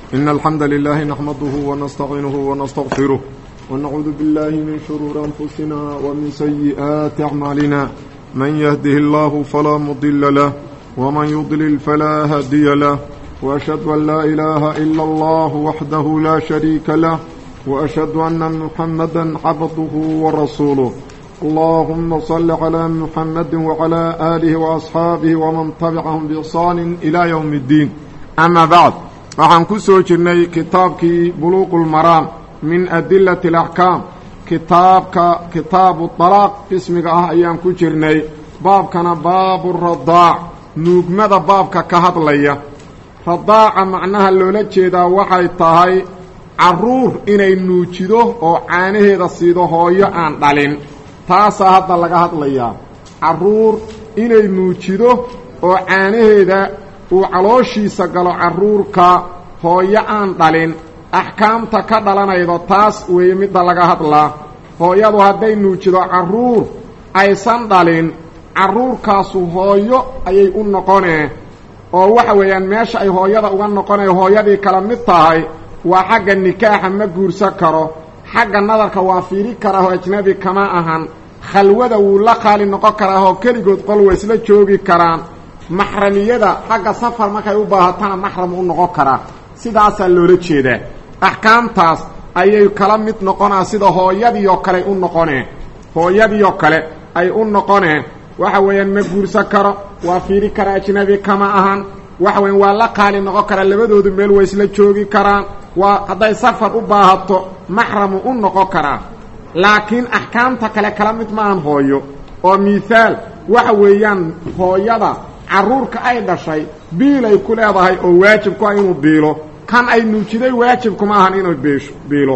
إن الحمد لله نحمده ونستعينه ونستغفره ونعوذ بالله من شرور أنفسنا ومن سيئات أعمالنا من يهده الله فلا مضل له ومن يضلل فلا هادي له وأشهد أن لا إله إلا الله وحده لا شريك له وأشهد أن محمدا عبده ورسوله اللهم صل على محمد وعلى آله وأصحاabه ومن تبعهم بإحsaan إلى يوم الدين أما بعد waxaan ku soo jirnay kitaabkii buluuq اlmaraam min adilaة الأxkaam kitaabka kitaabu طalaaq ismiga ah ayaan ku jirnay baabkana baabu radaac nuugmada baabka ka hadlaya radaaca macnaha loola jeedaa waxay tahay caruur inay nuujido oo caanaheeda siido hooyo aan dhalin taasaa hadda laga hadlayaa carruur inay nuujido oo caanaheeda uu calooshiisa galo carruurka hooyo aan dhalin axkaamta ka dhalanaydo taas weeye midda laga hadlaa hooyadu hadday nuujido carruur aysan dhalin carruurkaasu hooyo ayay u noqonee oo waxa weeyaan meesha ay hooyada uga noqonay hooyadii kala mid tahay waa xagga nikaaxa ma guursan karo xagga nadarka waa fiiri karaahoo ajnabi kama ahan khalwada wuu la qaali noqon karaahoo keligood qol way isla joogi karaan maxramiyada xagga safar markay u baahatana maxram u noqon karaa sidaasaa loola jeedaa axkaamtaas ayay kala mid noqonaa sida hooyadiioo kale u noqonee hooyadiioo kale ay u noqonee waxa weeyaan ma guursan karo waa fiiri kara ajnabi kama ahan waxa weyan waa la qaali noqon karaa labadoodu meel way isla joogi karaan waa hadday safar u baahato maxramu u noqon karaa laakiin axkaamta kale kala mid maahan hooyo oo miihaal waxa weeyaan hooyada carruurka ay dhashay biilay ku leedahay oo waajib ku ah inuu biilo kan ay nuujiday waajibkuma ahan inuu biisho biilo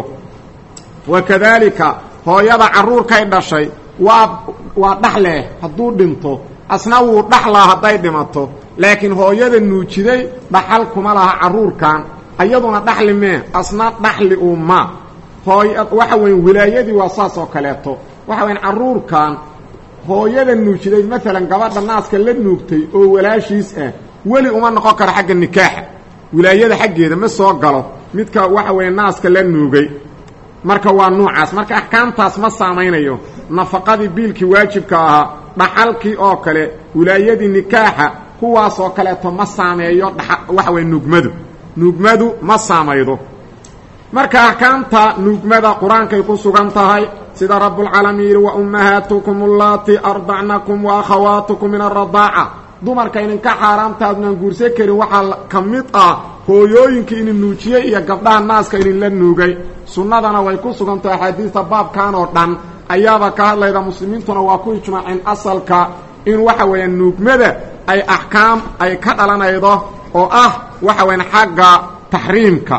wa kadaalika hooyada carruurkay dhashay waa waa dhaxleh hadduu dhinto asna wuu dhaxlaa hadday dhimato laakiin hooyada nuujiday dhaxal kuma laha carruurkan ayaduna dhaxli mee asna dhaxli uu ma hooy waxa weyn wilaayadii waa saas oo kaleeto waxa weyan carruurkan hooyada nuujiday maalan gabadha naaska la nuugtay oo walaashiis ah weli uma noqon karo xagga nikaaxa wilaayada xaggeeda ma soo galo midka waxa weeye naaska la nuugay marka waa nuucaas marka axkaamtaas ma saamaynayo nafaqadii biilkii waajibka ahaa dhaxalkii oo kale wilaayadii nikaaxa kuwaas oo kaleeto ma saameeyo waxa weye nuugmadu nuugmadu ma saamaydo marka axkaamta nuugmada qur-aankay ku sugan tahay sida rabbulcaalamiin yidhi wa ummahaatukum allaatii ardacnakum wa akhawaatukum min aradaaca dumarka idinka xaaraamta adnaan guursan karin waxaa ka mid ah hooyooyinka idin nuujiyey iyo gabdhaha naaska idinla nuugay sunnadana way ku sugan tahay axaadiista baabkan oo dhan ayaaba ka hadlayda muslimiintuna waa ku ijmaaceen asalka in waxa weeyaan nuugmada ay axkaam ay ka dhalanaydo oo ah waxa weyaan xagga taxriimka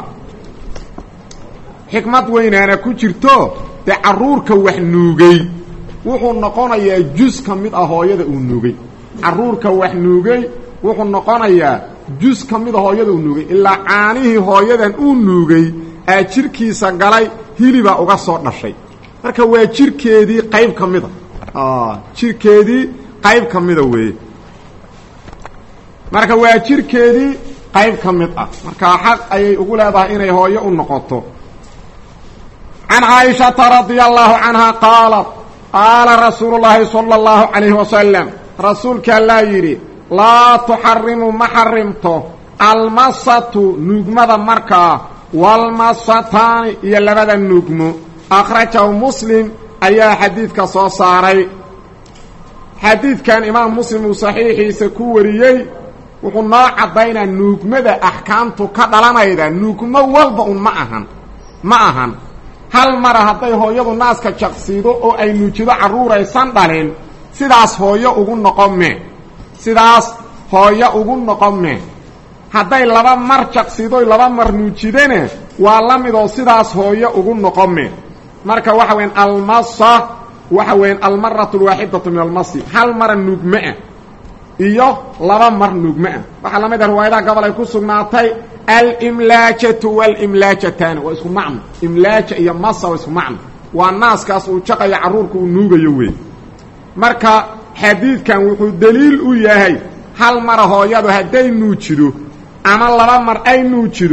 xikmad weynaana ku jirto dee carruurka wax nuugay wuxuu noqonayaa jus ka mid ah hooyada uu nuugay carruurka wax nuugay wuxuu noqonayaa jus ka mid a hooyada uu nuugay ilaa caanihii hooyadan uu nuugay aa jirkiisa galay hilibaa uga soo dhashay marka waa jirkeedii qayb ka mida jirkeedii qayb ka mida weeye marka waa jirkeedii qayb ka mid ah marka xaq ayay ugu leedahay inay hooyo u noqoto can caaishata radia allahu canha qaalat qaala rasuulu llaahi sala allahu calayhi wasalam rasuulka allaa yidhi laa tuxarimu ma xarimto almasatu nuugmada markaa walmasataani iyo labada nuugmo akhrajahu muslim ayaa xadiidka soo saaray xadiidkan imaam muslim uu saxiixiisa ku wariyey wuxuu noo caddaynaa nuugmada axkaamtu ka dhalanayda nuugmo walba un ma ahan ma ahan hal mara hadday hooyadu naaska jaqsiido oo ay nuujido carruuraysan dhalin sidaas hooyo ugu noqon me sidaas hooyo ugu noqon me hadday laba mar jaqsiidoy laba mar nuujidana waa la midoo sidaas hooyo ugu noqon me marka waxa weyan almasa waxa weyan almaratu alwaaxidatu min almasi hal mara nuugme ah iyo laba mar nuugme ah waxaa la mid ah riwaayadaha gobol ay ku sugnaatay alimlaajatu walimlaajataani waa isku macno imlaaja iyo masa waa isku macno waa naaskaas uu jaqayo carruurka uu nuugayo wey marka xadiidkan wuxuu deliil u yahay hal mara hooyadu hadday nuujido ama laba mar ay nuujido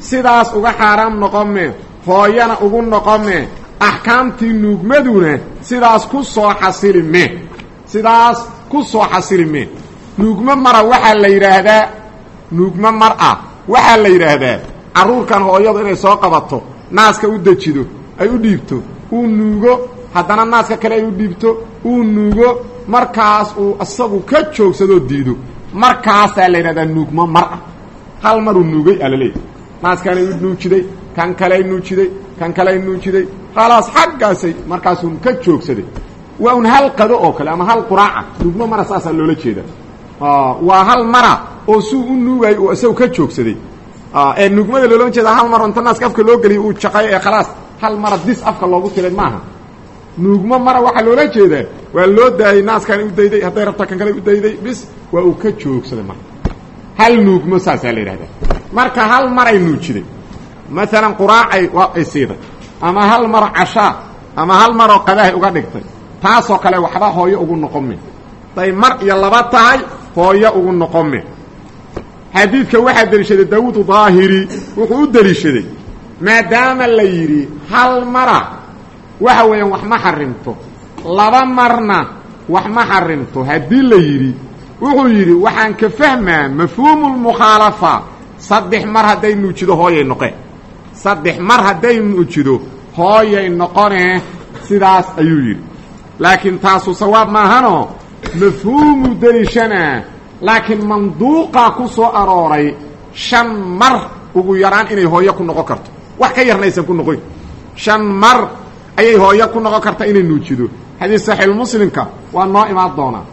sidaas uga xaaraam noqome hooyana ugu noqome axkaamtii nuugmaduna sidaas ku soo xasilime sidaas ku soo xasilime nuugmo mara waxaa la yidhaahdaa nuugmo mar ah waxaa la yidhaahdaa carruurkan hooyadu inay soo qabato naaska u dejido ay u dhiibto uu nuugo haddana naaska kale ay u dhiibto uu nuugo markaas uu isagu ka joogsadoo diido markaasaa la yidhahdaa nuugmo mar ah hal maruu nuugay aa laleeyahy naaskanay u nuujiday kan kaley nuujiday kan kaley nuujiday khalaas xaggaasay markaasuun ka joogsaday waa un hal qado oo kale ama hal quraaca nuugmo mara saasaa loola jeeda waa hal mara oo suu u nuugay oo isagu ka joogsaday ee nuugmada loolama jeeda hal mar inta naaska afka loo geliya uu jaqay ee khalaas hal mara dis afka loogu tiray maaha nuugmo mara waxaa loola jeedaa waa loo daayey naaskani u dayday hadday rabta kan kale u dayday bis waa uu ka joogsaday marka hal nuugmo saasaa la yidhahdaa marka hal maray nuujiday maalan quraacay waa ay siiday ama hal maro cashaa ama hal maroo qadahay uga dhigtay taasoo kale waxba hooyo ugu noqome day mar iyo laba tahay hooyo ugu noqome xadiidka waxaa deliishaday daawuud daahiri wuxuu u deliishaday maadaama la yidhi hal mara waxa weeyaan wax ma xarimto laba marna wax ma xarimto haddii la yidhi wuxuu yidhi waxaan ka fahmaa mafhuumu lmukhaalafa saddex mar hadday nuujido hooyay noqeen saddex mar hadday nuujido hooyay noqonee sidaas ayuu yidhi laakiin taasu sawaab maahanoo mafhuumu deliishanaa laakiin manduuqaa ku soo arooray shan mar ugu yaraan inay hooyo ku noqon karto wax ka yarna aysan ku noqon shan mar ayay hooyo ku noqon karta inay nuujido xadiis saxiixulmuslimka waa noo imaan doonaa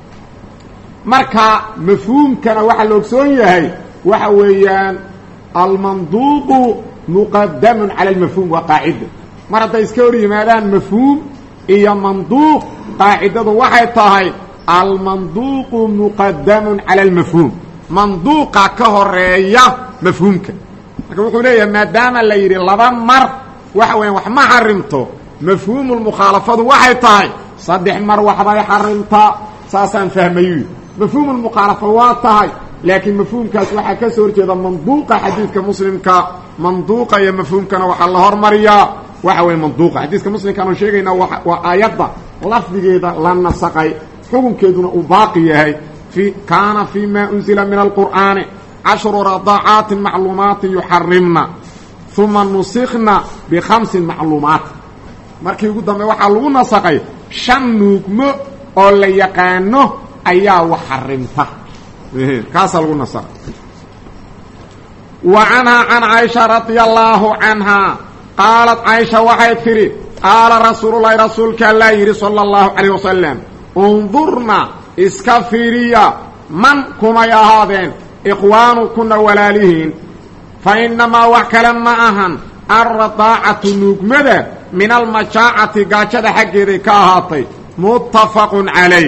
marka mafhuumkana waxaa la ogsoon yahay waxa weeyaan almanduuqu muqadamun cala almafhuum waa qaacida mar hadday iska hor yimaadaan mafhuum iyo manduuq qaacidadu waxay tahay almanduuqu muqadamun cala almafhuum manduuqa ka horeeya mafhuumka marka wuxuu leeyahay maadaama la yidhi laba mar waxa weeyaan wax ma xarimto mafhuumu lmukhaalafadu waxay tahay saddex mar waxbay xarimtaa saasaan fahmayu mafhuumu lmukhaalafa waa tahay laakiin mafhuumkaas waxaa ka soo horjeeda manduuqa xadiidka muslimka manduuqa iyo mafhuumkana waxaa la hormariyaa waxa weeye manduuqa xadiiska muslimkaanu sheegaynaa waa aayadda lafdigeeda la nasaqay xukunkeeduna uu baaqi yahay fi kaana fii ma unzila min alqur'aani cashru radacaatin macluumaatin yuxarimna uma nusikna bikhamsin macluumaat markii ugu dambe waxaa lagu nasaqay shan nuugmo oo la yaqaano ayaa wax xarimta kaasaa lagu nasaqay wa canhaa can caaisha radia allaahu canhaa qaalat caaisha waxay tidhi qaala rasuululahi rasuulka allaa yidhi sala allahu calayh wasalam undurna iska fiiriya man kumay ahaadeen ikhwaanukunna walaalihiin fa innamaa wax kale ma ahan alradaacatu nuugmada min almajaacati gaajada xaggeeday ka ahaatay muttafaqun calayh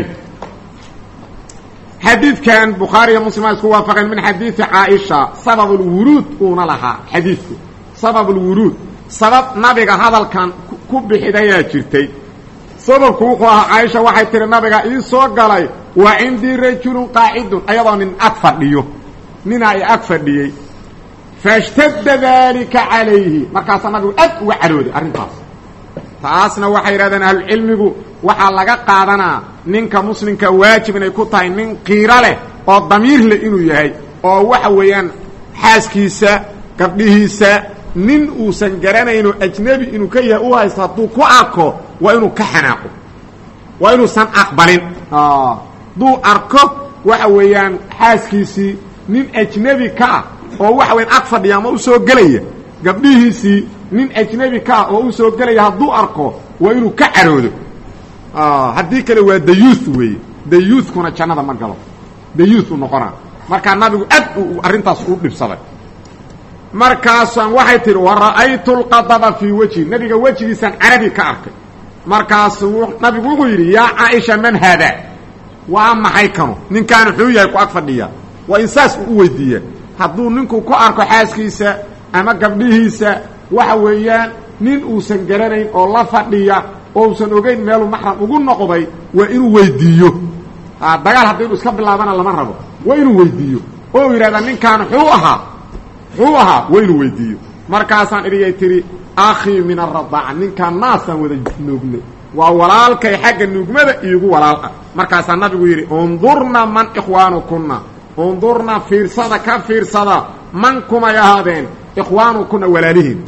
xadiidkan bukhaari iyo muslim a isku waafaqeen min xadiidi caaisha sabab ulwuruud uuna lahaa xadiidku sabab ulwuruud sabab nabiga hadalkan ku bixidayaa jirtay sababku wuxuu ahaa caaisha waxay tihi nabiga ii soo galay wa cindii rajulun qaacidun ayadoo nin ag fadhiyo ninaa i ag fadhiyey fashtadda daalika calayhi markaasaa nabigu aad uga cadhooday arrintaas taasna waxay yidhahdeen ahlucilmigu waxaa laga qaadanaa ninka muslimka waajib inay ku tahay nin qiiro leh oo damiir leh inuu yahay oo waxa weeyaan xaaskiisa gabdhihiisa nin uusan garanaynoo ajnebi inuu ka yahay u haysto hadduu ku arko waa inuu ka xanaaqo waa inuusan aqbalin hadduu arko waxa weeyaan xaaskiisii nin ajnebi ka ah oo waxa weyaan ag fadhiya ama u soo gelaya gabdhihiisii nin ajnebi ka ah oo u soo gelaya hadduu arko waa inuu ka caroodo haddii kale waa dayuuth weeye dayuuthkuna jannada ma galo dayuuth u noqonaa markaa nabigu aad uu arrintaas u dhibsaday markaasaan waxay tidhi wa ra'aytu lqadaba fii wejhi nabiga wejigiisaan carabi ka arkay markaasu nabigu wuxuu yidhi yaa caaisha man haadaa waa maxay kanu ninkaan wuxuu yahay ku ag fadhiya waa in saas uu u weydiiya hadduu ninku ku arko xaaskiisa ama gabdhihiisa waxa weeyaan nin uusan garanayn oo la fadhiya oo usan ogeyn meeluu maxram ugu noqday waa inuu weydiiyo dagaal haddii inu iska bilaabana lama rabo waa inuu weydiiyo oo yidhahdaa ninkaan wuxuu ahaa muxuu ahaa waa inuu weydiiyo markaasaan idhiyay tidhi akhii min aradaaca ninkaan naasaan wada nuugnay waa walaalkay xagga nuugmada iigu walaal ah markaasaa nabigu yidhi undurna man ikhwaanukunna undurna fiirsada ka fiirsada man kumay ahaadeen ikhwaanukunna walaalihiin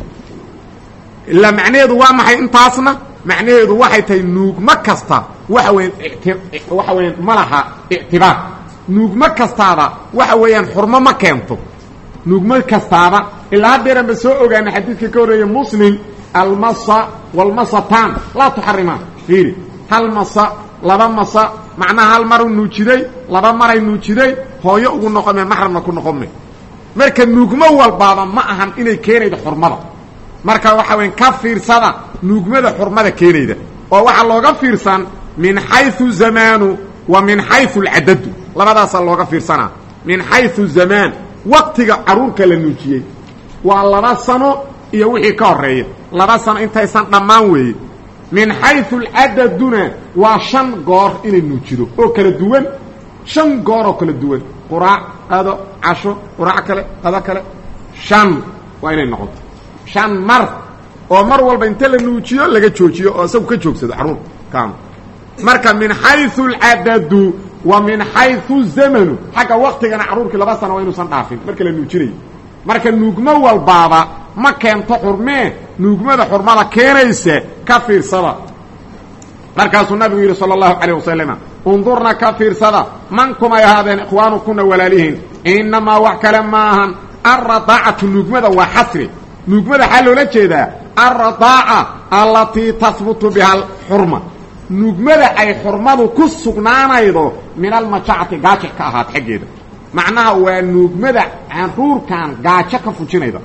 ilaa macnaheedu waa maxay intaasna macnaheedu waxay tahay nuugmo kasta waxa weyan waxa weeyaan ma laha ictibaar nuugmo kastaaba waxa weeyaan xurmo ma keento nuugmo kastaaba ilaa haddeeran ba soo ogaana xadiidka ka horreeya muslim almasa walmasataan laa tuxarimaan fiiri hal masa laba masa macnaha hal maru nuujiday laba maray nuujiday hooyo ugu noqome maxramna ku noqome marka nuugmo walbaaba ma ahan inay keenaydo xurmada marka waxa weyan ka fiirsada nuugmada xurmada keenayda oo waxaa looga fiirsan min xayu zamaanu wa min xayu alcadadu labadaasaa looga fiirsanaa min xayu zamaan waqtiga carruurka la nuujiyey waa laba sano iyo wixii ka horeeya laba sano intaysan dhammaan weeye min xayu alcadaduna waa shan goor inay nuujido oo kala duwan shan goor oo kala duwan quraac qado casho quraac kale qado kale shan waa inay noqoto shan mar oo mar walba inta la nuujiyo laga joojiyo oo isagu ka joogsado carruur kaanu marka min xayu alcadadu wa min xayu zamanu xagga waktigana carruurkii laba sano waa inuusan dhaafin marka la nuujinayo marka nuugmo walbaaba ma keento xurmee nuugmada xurmada keenaysa ka fiirsada markaasuu nabigu yidhi sala allahu calayh wasalama undurna ka fiirsada man kumay ahaadeen ikhwaanukuna walaalihiin innamaa wax kale maahan alradaacatu nuugmada waa xasri nuugmada waxaa loola jeedaa alradaaca allatii tahbutu biha alxurma nuugmada ay xurmadu ku sugnaanaydo min almajacati gaajo ka ahaad xaggeeda macnaha waa nuugmada caruurkan gaajo ka fujinayda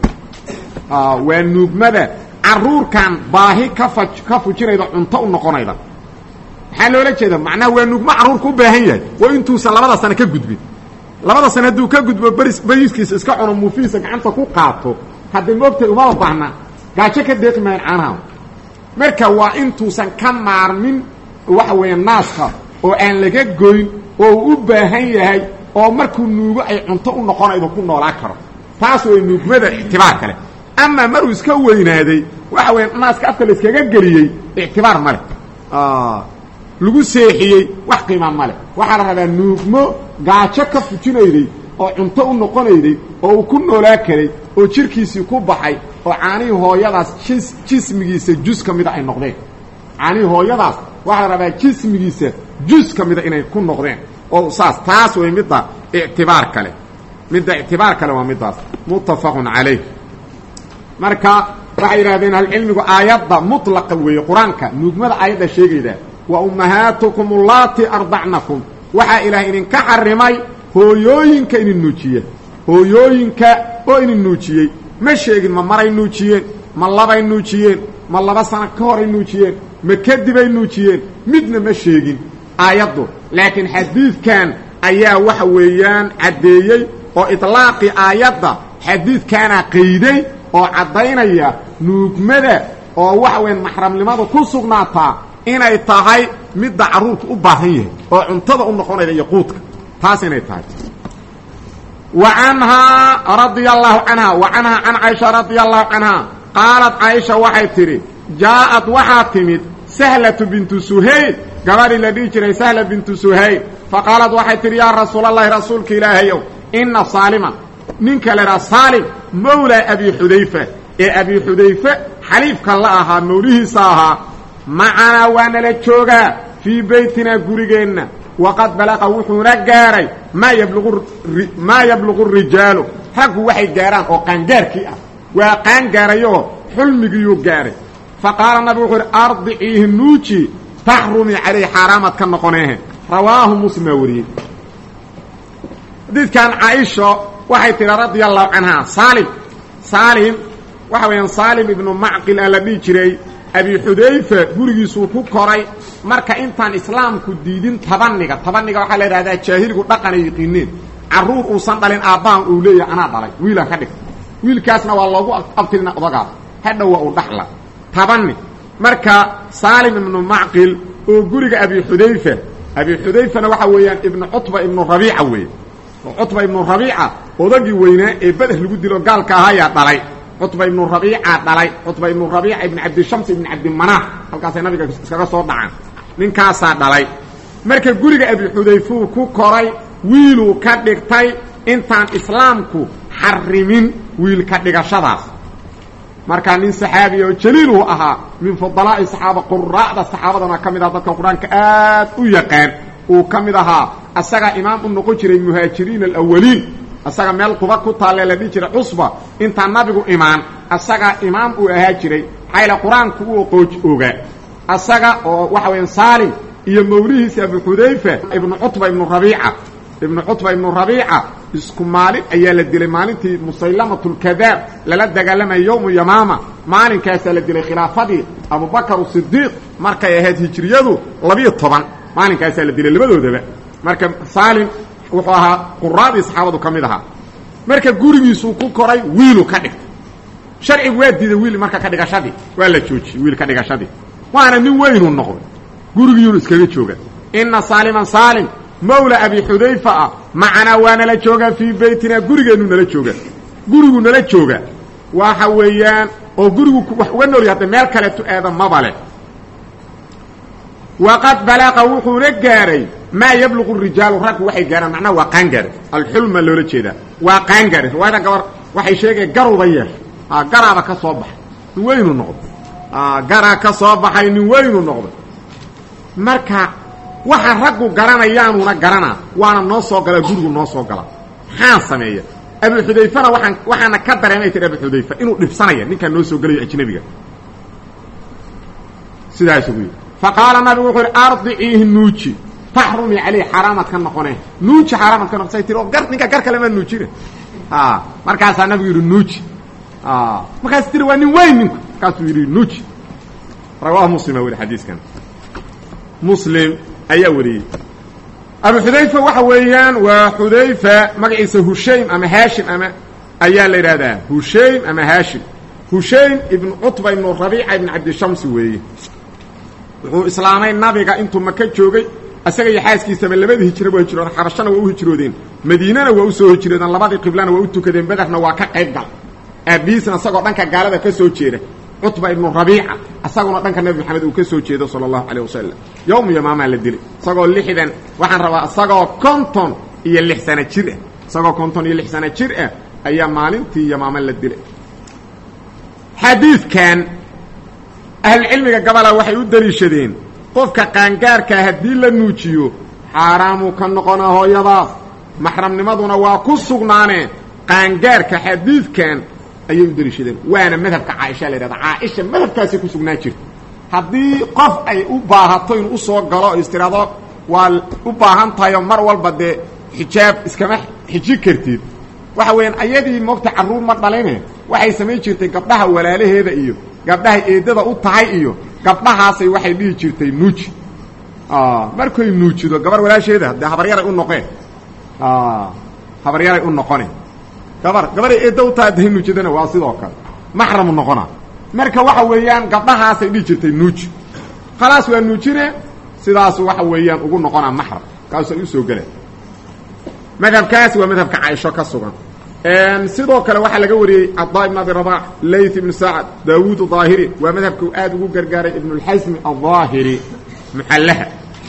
waa nuugmada caruurkan baahi kafa ka fujinayda cunto u noqonayda maxaa loola jeeda macnaha waa nuugmo carruurka u baahan yahay waa intuusan labada sano ka gudbin labada sano hadduu ka gudbo bris bariiskiisa iska cuno muufihiisa gacanta ku qaato haddii moogtay umaba baahna gaajo ka deeqi maayan caanaha marka waa intuusan ka maarmin waxa weeye naaska oo aan laga goyn oo uu u baahan yahay oo markuu nuugo ay cunto u noqonaydo ku noolaa karo taas way nuugmada ictibaar kale ama maruu iska weynaaday waxa weya naaska afka la iskaga geliyey ictibaar ma leh lagu seexiyey wax qiima ma leh waxaa la rabaa nuugmo gaajo ka fujinayday oo cunto u noqonayday oo uu ku noolaa karay oo jirkiisii ku baxay oo caanihii hooyadaas jis jismigiisa jus ka mida ay noqdeen caanihii hooyadaas waxaa la rabaa jismigiisa jus ka mida inay ku noqdeen oo saas taas way midda ictibaar kale midda ictibaar kale waa middaas muttafaqun calayh marka waxay yidhahdeen ahlucilmigu aayadda mutlaqa weeye qur-aanka nuugmada aayadda sheegayda wa ummahaatukum allaati ardacnakum waxaa ilaah idinka xarimay hooyooyinka idin nuujiya hooyooyinka oo idin nuujiyey ma sheegin ma maray nuujiyeen ma labay nuujiyeen ma laba sano ka horay nuujiyeen ma kadibay nuujiyeen midna ma sheegin aayaddu laakiin xadiidkan ayaa waxa weeyaan caddeeyey oo itlaaqii aayadda xadiidkaana qayday oo caddaynaya nuugmada oo waxa weyan maxramnimadu ku sugnaataa inay tahay midda carruurka u baahan yahay oo cuntada u noqonayda iyo quudka taas inay tahay wa canhaa radia allahu canha wa canhaa can caaisha radia allahu canha qaalat caaisha waxay tidhi jaa'ad waxaa timid sahlatu bintu suhayl gabadhii la dhihi jiray sahla bintu suhayl faqaalad waxay tidhi yaa rasuulallahi rasuulka ilaahayow inna saaliman ninka la idhaha saalim mawlaa abi xudayfa ee abi xudayfe xaliifka la ahaa mawlihiisa ahaa macanaa waa nala joogaa fii beytinaa gurigeenna waqad balaqa wuxuuna gaaray maa yabluqu maa yabluqu rijaalu raggu waxay gaaraan oo qaangaarkii ah waa qaangaarayoo xulmigiyuu gaaray fa qaala nabigu wuxuu idhi ardiciihi nuuji taxrumi calayh xaaraamaad ka noqoneehe rawaahu muslimaa wariyey xadiidkan caaisha waxay tidhi radia allahu canhaa saalim saalim waxa weeyaan saalim ibnu macqil aa la dhihi jiray abi xudayfa gurigiisuu ku koray marka intaan islaamku diidin tabaniga tabaniga waxaa la yidhahdaa jaahiligu dhaqanay yiqiineen carruur uusan dhalin aabbahan uu leeyahay anaa dhalay wiilaan ka dhigta wiilkaasna waa loogu abtirina odagaas hadhow waa uu dhaxla tabani marka saalim ibnu macqil oo guriga abi xudayfa abi xudayfana waxa weeyaan ibnu cutba ibnu rabiica weeye cutba ibnu rabiica odagii weynaa ee beder lagu dilo gaalka ahaayaa dhalay cutba ibnu rabiicaa dhalay cutba ibnu rabiica ibni cabdishams ibni cabdimanaaf halkaasay nabiga iskaga soo dhacaan ninkaasaa dhalay marka guriga abixudayfuu ku koray wiiluu ka dhigtay intaan islaamku xarimin wiilka dhigashadaas markaa nin saxaabiya oo jaliiluu ahaa min fudalaa'i saxaaba quraa'da saxaabadana ka mid aha dadka qur-aanka aad u yaqaan uu ka mid ahaa asagaa imaam u noqon jiray muhaajiriin alawaliin asaga meel quba ku taalee la dhihi jiray cusba intaan nabigu imaan asagaa imaam uu ahaa jiray maxaa qur-aanku u oqooj ogaa asaga oo waxa weya saalim iyo mawlihiisa abu xudayfa ibnu cutba ibnu rabiica ibnu cutba ibnu rabiica isku maalin ayaa la dilay maalintii musaylamatulkadaab lala dagaalamaya yowmu yamaama maalinkaasaa la dilay khilaafadii abubakar sidiiq markay ahayd hijriyadu labiyo toban maalinkaasaa la dilay labadoodaba marka saalim wuxuu ahaa quraadii saxaabadu ka mid ahaa marka gurigiisuu ku koray wiilu ka dhigtay sharcigu waa diiday wiil marka ka dhigashadii waa la joojiyey wiil ka dhigashadii waana nin weynuu noqday gurigiyuunu iskaga jooga ina saaliman saalim mawla abi xudayfa ah macanaa waa nala joogaa fii beytina gurigeennu nala jooga gurigu nala jooga waxa weeyaan oo gurigu wax uga noolya hadda meel kaleeto aada maba leh waqad balaqa wuxuuna gaaray maa yabluqu rijaalu raggu waxay gaaraan macnaha waa qaangaare alxulma loola jeedaa waa qaangaare riwaayada gabar waxay sheegaya garuba yeesha garaaba ka soo baxay nin weynu noqday garaa ka soo baxay nin weynu noqday marka waxa raggu garanayaanuuna garanaa waana noo soo galaa gurigu noo soo galaa maxaa sameeya abu xudayfana waaan waxaana ka dareemay tir abu xudayfa inuu dhibsanaya ninkaan noo soo gelayo ajnabiga sidaasuu yidhi faqaala nabigu wuxuu yidhi ardiciihi nuuji taxrumii caleyh xaaraamaad ka noqone nuuji xaaraamaad ka noqosay tir oo gar ninka gar kale maa nuujina markaasaa nabigu yidhi nuuji markaas tiri waa nin weyn ninku markaasuu yidhi nuuji rawaahu muslima weli xadiiskan muslim ayaa wariyey abu xudayfa waxa weeyaan waa xudayfa magaciisa hushaym ama haashim ama ayaa la yidhahdaa hushaym ama haashim hushaym ibnu cutba ibnu rabiica ibnu cabdishamsi weeye wuxuu islaamay nabiga intuu maka joogay isaga iyo xaaskiisaba labadii hijra waa hijroodeen xabashana waa u hijroodeen madiinana waa u soo hijroodeen labadii qiblana waa u tukadeen bederna waa ka qayb gal aabihiisna isagoo dhanka gaalada ka soo jeeda cutba ibnu rabiica isaguna dhanka nebi maxamed uu ka soo jeedo sala allahu calayh wasalam yowmu yamaamaa la dilay isagoo lixdan waxaan rabaa isagoo konton iyo lix sano jir ah isagoo konton iyo lix sano jir ah ayaa maalintii yamaama la dilay xadiidkan ahlucilmiga gabola waxay u daliishadeen qofka qaangaarkaa haddii la nuujiyo xaaraamuu ka noqonaa hooyadaas maxramnimaduna waa ku sugnaaneen qaangaarka xadiidkan ayay u daliishadeen waana madhabka caaisha la yidhahda caaisha madhabkaasay ku sugnaan jirta haddii qof ay u baahato inuu usoo galo o istiraado waa u baahan tahay oo mar walba dee xijaab iskama xiji kartid waxa weeyaan ayadii moogta carruur ma dhaline waxay samayn jirtay gabdhaha walaalaheeda iyo gabdhahay eedada u tahay iyo gabdhahaasay waxay dhihi jirtay nuuji markay nuujido gabar walaasheeda dee habaryaray u noqeen habaryaray u noqone gabar gabaray eedda u tahay dahay nuujidana waa sidoo kale maxramu noqona marka waxa weeyaan gabdhahaasay dhihi jirtay nuuji khalaas waa nuujine sidaasu waxa weeyaan ugu noqonaa maxram kaasay u soo geleen madhabkaas waa madhabka caaisho ka sugan sidoo kale waxaa laga wariyey cadaa ibn abi rabax layth ibnu sacad daawuud daahiri waa madhabka aad ugu gargaaray ibnulxasmi aldaahiri muxallaha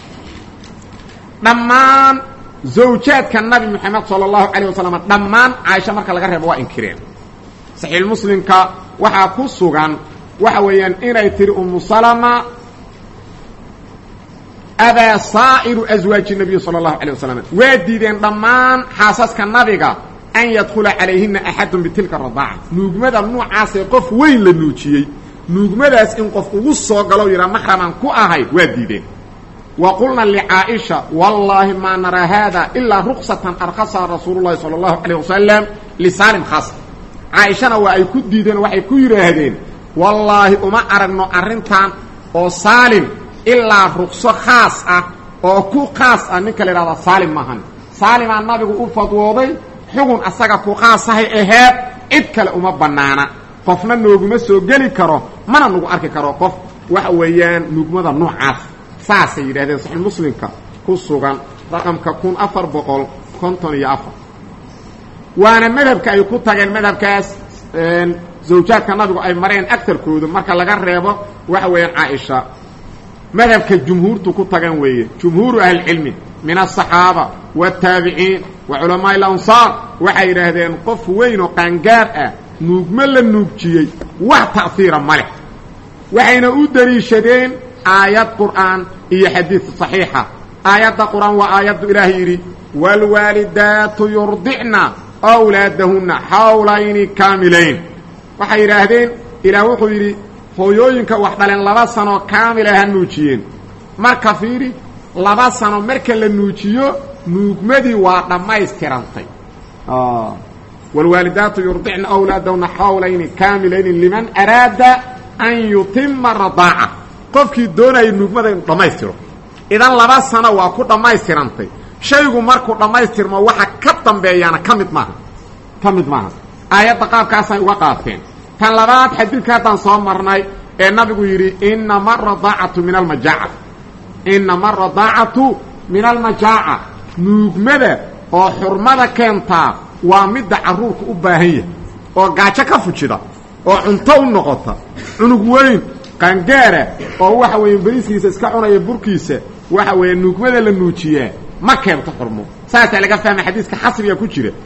dhammaan zawjaadka nabi moxamed sala allahu calayh wasalam dhammaan caaisha marka laga reebo waa inkireen saxiixulmuslimka waxaa ku sugan waxa weeyaan inay tiri umu salama abaa saa'iru aswaaji nabiyi sala allahu calay wasalam waa diideen dhammaan xaasaska nabiga an yadkhula calayhina axadun bitilka radaaca nuugmada nuucaasee qof weyn la nuujiyey nuugmadaas in qof ugu soo galo yidhaa maxraman ku ahayd waa diideen wa qulna licaaisha wallaahi maa naraa haada ilaa ruksatan arkhasaha rasuulu llahi sala allahu calayh wasalam lisaalim khaas caaishana waa ay ku diideen waxay ku yidhaahdeen wallaahi uma aragno arrintan oo saalim ilaa rukso khaas ah oo ku khaas ah ninka la yidhahda saalim maahan saalimaa nabigu u fadwooday xugun asaga ku khaasahay aheed cid kale uma bannaana qofna nooguma soo geli karo mana nagu arki karo qof waxa weeyaan nugmada noocaas saasay yidhahdeen saxiix muslimka ku sugan raqamka kun afar boqol konton iyo afar waana madhabka ay ku tageen madhabkaas zawjaadka nabigu ay mareen agtarkoodu marka laga reebo waxa weeyaan caaisha madhabka jumhuurtu ku tagan weeye jumhuuru ahlicilmi min aلصaxaaba wالtaabiciin wa culamaaءi اlansaar waxay yidhaahdeen qof weyn oo qaangaar ah nuugmo la nuujiyey wax ta'hiira ma leh waxayna u deliishadeen aayad qur'aan iyo xadiid صaxiixa aayadda qur'aan waa aayaddu ilaahay yidhi wاlwaalidaatu yurdicna wlaadahunna xawlayni kaamilayn waxay yidhaahdeen ilaah wuxuu yidhi hooyooyinka wax dhaleen laba sanoo kaamila ha nuujiyeen marka fiiri laba sano marka la nuujiyo nuugmadii waa dhammaystirantay wاlwaalidaatu yurdicna awlaadahunna xawlayni kaamilayni liman araada an yutima radaaca qofkii doonaya nuugmada inu dhammaystiro idan laba sano waa ku dhammaystirantay shaygu markuu dhammaystirmo waxa ka dambeeyaana ka mid maaha ka mid maaha aayadda qaabkaasay uga qaateen tan labaad xadiidka haddaan soo marnay ee nabigu yidhi inama aradaacatu min almajaaca inama aradaacatu min almajaaca nuugmada oo xurmada keentaa waa midda carruurka u baahan yahay oo gaajo ka fujida oo cunto u noqota cunug weyn qaangaara oo waxa weeye beriskiisa iska cunaya burkiisa waxa weeye nuugmada la nuujiyaa ma keento xurmo saasaa laga fahma xadiiska xasriga ku jira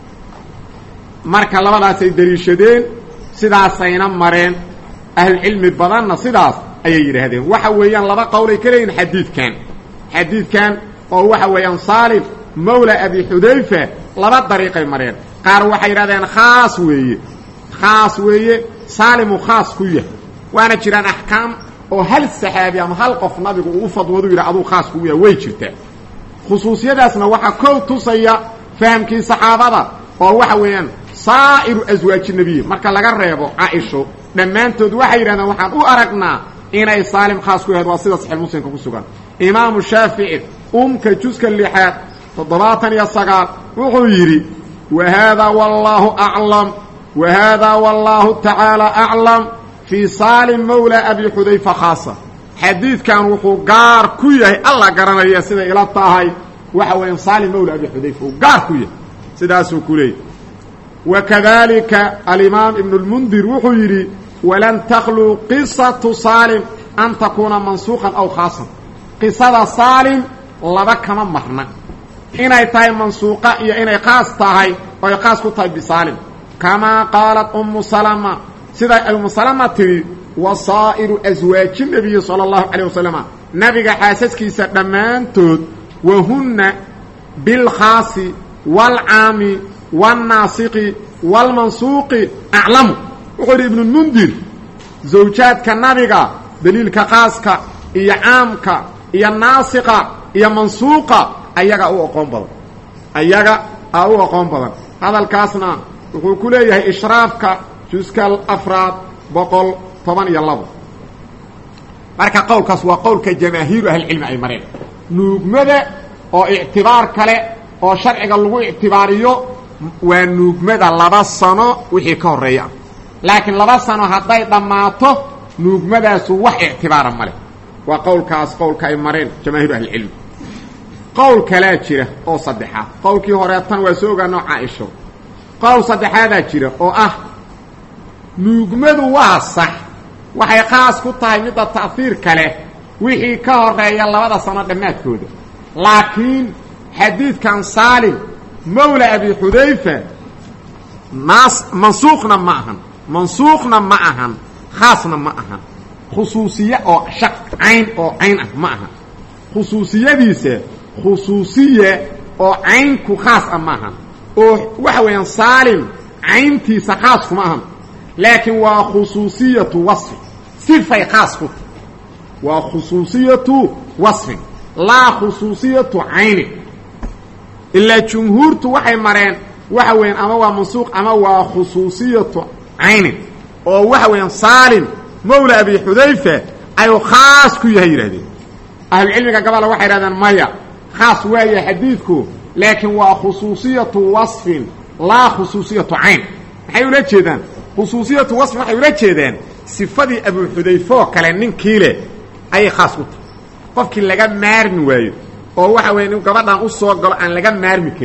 marka labadaasay deliishadeen sidaasayna mareen ahlucilmi badanna sidaas ayay yidhaahdeen waxa weeyaan laba qowlay ka leeyihin xadiidkan xadiidkan oo waxa weeyaan saalim mawla abi xudayfa laba dariiqay mareen qaar waxay yidhahdeen khaas weeye khaas weeye saalimu khaas ku yahay waana jiraan axkaam oo hal saxaabi ama hal qof nabigu uu u fadwoodu yidhi aduu khaas kugu yahay way jirtaa khusuusiyadaasna waxaa kow tusaya fahamkii saxaabada oo waxa weeyaan saa'iru aswaaji nebiyi marka laga reebo caaisho dhammaantood waxay yidhahdeen waxaan u aragnaa inay saalim khaas ku yahayd waa sida saxiix muslimka ku sugan imaamu shaafici umka juska lixaad toddobaatan iyo sagaal wuxuu yidhi wa haadaa wallaahu aclam wa haadaa wallaahu tacaala aclam fii saalim mawla abi xudayfa khaasa xadiidkan wuxuu gaar ku yahay alla garanaya siday ila tahay waxa weeyaan saalim mawla abi xudayfa uu gaar ku yahay sidaasuu ku leeyay wakadalika alimaam ibnu اlmundir wuxuu yidhi walan takluu qisatu saalim an takuuna mansuuqan aw khaasan qisada saalim laba kama marna inay tahay mansuuqa iyo inay khaas tahay oy khaas ku tahay bisaalim kamaa qaalat umu salama siday umu salama tidhi wasaa'iru aswaaji nebiyi sala allahu calayh wasalama nabiga xaasaskiisa dhammaantood wahunna bilkhaasi waalcaami wاlnaasiqi wاlmansuuqi aclamu wuxuu yidhi ibnulmundir zawjaadka nabiga daliilka khaaska iyo caamka iyo naasiqa iyo mansuuqa ayaga u aqoon badan ayaga aa u aqoon badan hadalkaasna wuxuu ku leeyahay ishraafka juska afraad boqol toban iyo labo marka qowlkaas waa qowlka jamaahiiru ahlicilmi ay mareen nuugmada oo ictibaar kale oo sharciga lagu ictibaariyo waa nuugmada laba sano wixii ka horreeya ah laakiin laba sano hadday dhammaato nuugmadaasu wax ictibaara ma leh waa qowlkaas qowlka ay mareen jamaahiiru ahlicilmi qowl kalaa jira oo saddexaad qowlkii horeetan waa soo ogaanoo caaisho qowl saddexaadaa jira oo ah nuugmadu waa sax waxay khaas ku tahay midda ta'hiir kale wixii ka horeeya labada sano dhammaadkooda laakiin xadiidkan saalim mawla abi xudayfa naas mansuuqna ma ahan mansuuqna ma ahan khaasna ma ahan khusuusiye oo shaq cayn oo cayn ah ma ahan khusuusiyadiisa khusuusiye oo caynku khaas ah ma ahan oo waxa weeyaan saalim cayntiisa khaas kuma ahan laakiin waa khusuusiyatu wasfi sifay khaas ku tahy waa khusuusiyatu wasfin laa khusuusiyatu caynin ilaa jumhuurtu waxay mareen waxa weeyaan ama waa mansuuq ama waa khusuusiyatu caynin oo waxa weeyaan saalim mawla abi xudayfa ayuu khaas ku yahay yidhahdeen ahlucilmiga gabola waxay yidhahdeen maya khaas waaya xadiidku laakiin waa khusuusiyatu wasfin laa khusuusiyatu cayn maxay ula jeedaan khusuusiyatu wasfin waxay ula jeedaan sifadii abu xudayfe oo kale ninkii leh ayay khaas ku tahay qofkii laga maarmi waayo oo waxa weya inu gabadhan u soo galo aan laga maarmi karin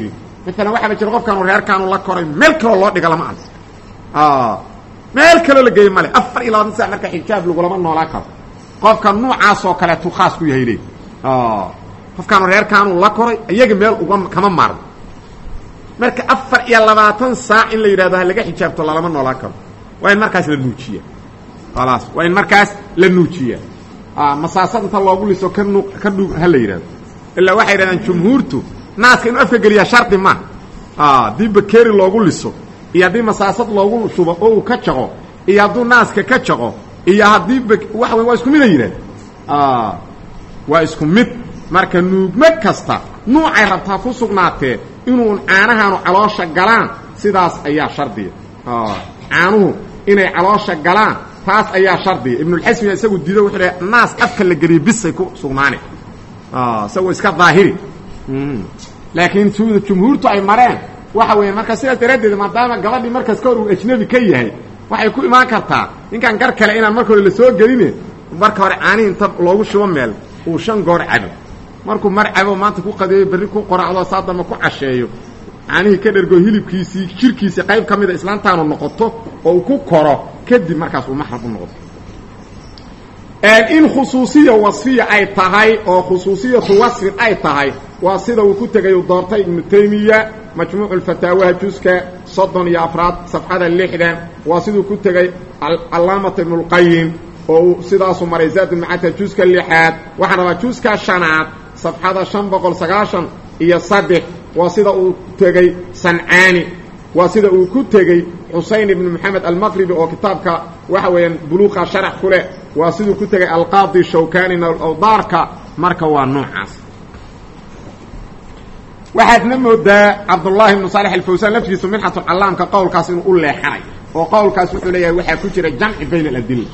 maalan waxaaba jira qofkaanu reerkaanu la koray meel kaloo loo dhiga lama arko meel kaloo la geeye male afar iyo labaatan sac marka xijaab lagulama noolaan karo qofka nuucaasoo kaleetu khaas ku yahay le qofkaanu reerkaanu la koray iyaga meel uga kama maarno marka afar iyo labaatan saac in la yidhahdo ha laga xijaabto lalama noolaan karo waa in markaas la nuujiya khalaas waa in markaas la nuujiya masaasad inta loogu liso ka nu ka dhug ha la yidhahdo ilaa waxay yidhahdaan jumhuurtu naaska inuu afka geliyaa shardi ma haddii bakeri loogu liso iyo haddii masaasad loogu shubo oo uu ka jaqo iyo hadduu naaska ka jaqo iyo haddii b waxa wey waa isku mid a yidhahd waa isku mid marka nuugmo kasta nuucay rabtaa ku sugnaatee inuu caanahaanu caloosha galaan sidaas ayaa shardiya caanuhu inay caloosha galaan taas ayaa shardiya ibnulxasmiga isagu diido wuxuu dhahay naas afka la geliyo bisay ku sugnaane isagoo iska daahiri laakiin sida jumhuurtu ay mareen waxa weeye marka sidaas daraaddeed maadaama gabadhii markaas ka hor uu ajnabi ka yahay waxay ku imaan kartaa ninkan gar kale inaan marka hore lasoo geline marka hore caanihi inta loogu shubo meel uu shan goor cabo markuu mar cabo maanta ku qadeeyo berri ku qoracdo saa damba ku casheeyo caanihii ka dhergo hilibkiisii jirkiisii qayb ka mida islaantaanu noqoto oo uu ku koro kadib markaas uu maxram u noqoto in khusuusiya wasfiya ay tahay oo khusuusiyatu wasfin ay tahay waa sida uu ku tegay uu doortay ibnu taymiya majmuucu lfataawaha juska soddon iyo afraad safxada lixdan waa siduu ku tegey calaamata ibnulqayim oo uu sidaasu maray zaadulmacata juska lixaad waxaan rabaa juska shanaad safxada shan boqol sagaashan iyo saddex waa sida uu tegey sancaani waa sida uu ku tegey xusayn ibnu moxamed almaqribi oo kitaabka waxa weeyaan buluuqa sharax ku leh waa siduu ku tegey alqaadi shawkanina awdaarka marka waa noocaas waxaadna moodaa cabdullaahi ibnu saalex alfawsaan laftiisu minxatulcallaamka qowlkaas inuu u leexanay oo qowlkaas wuxuu leeyahay waxaa ku jira jamci bayna aladilla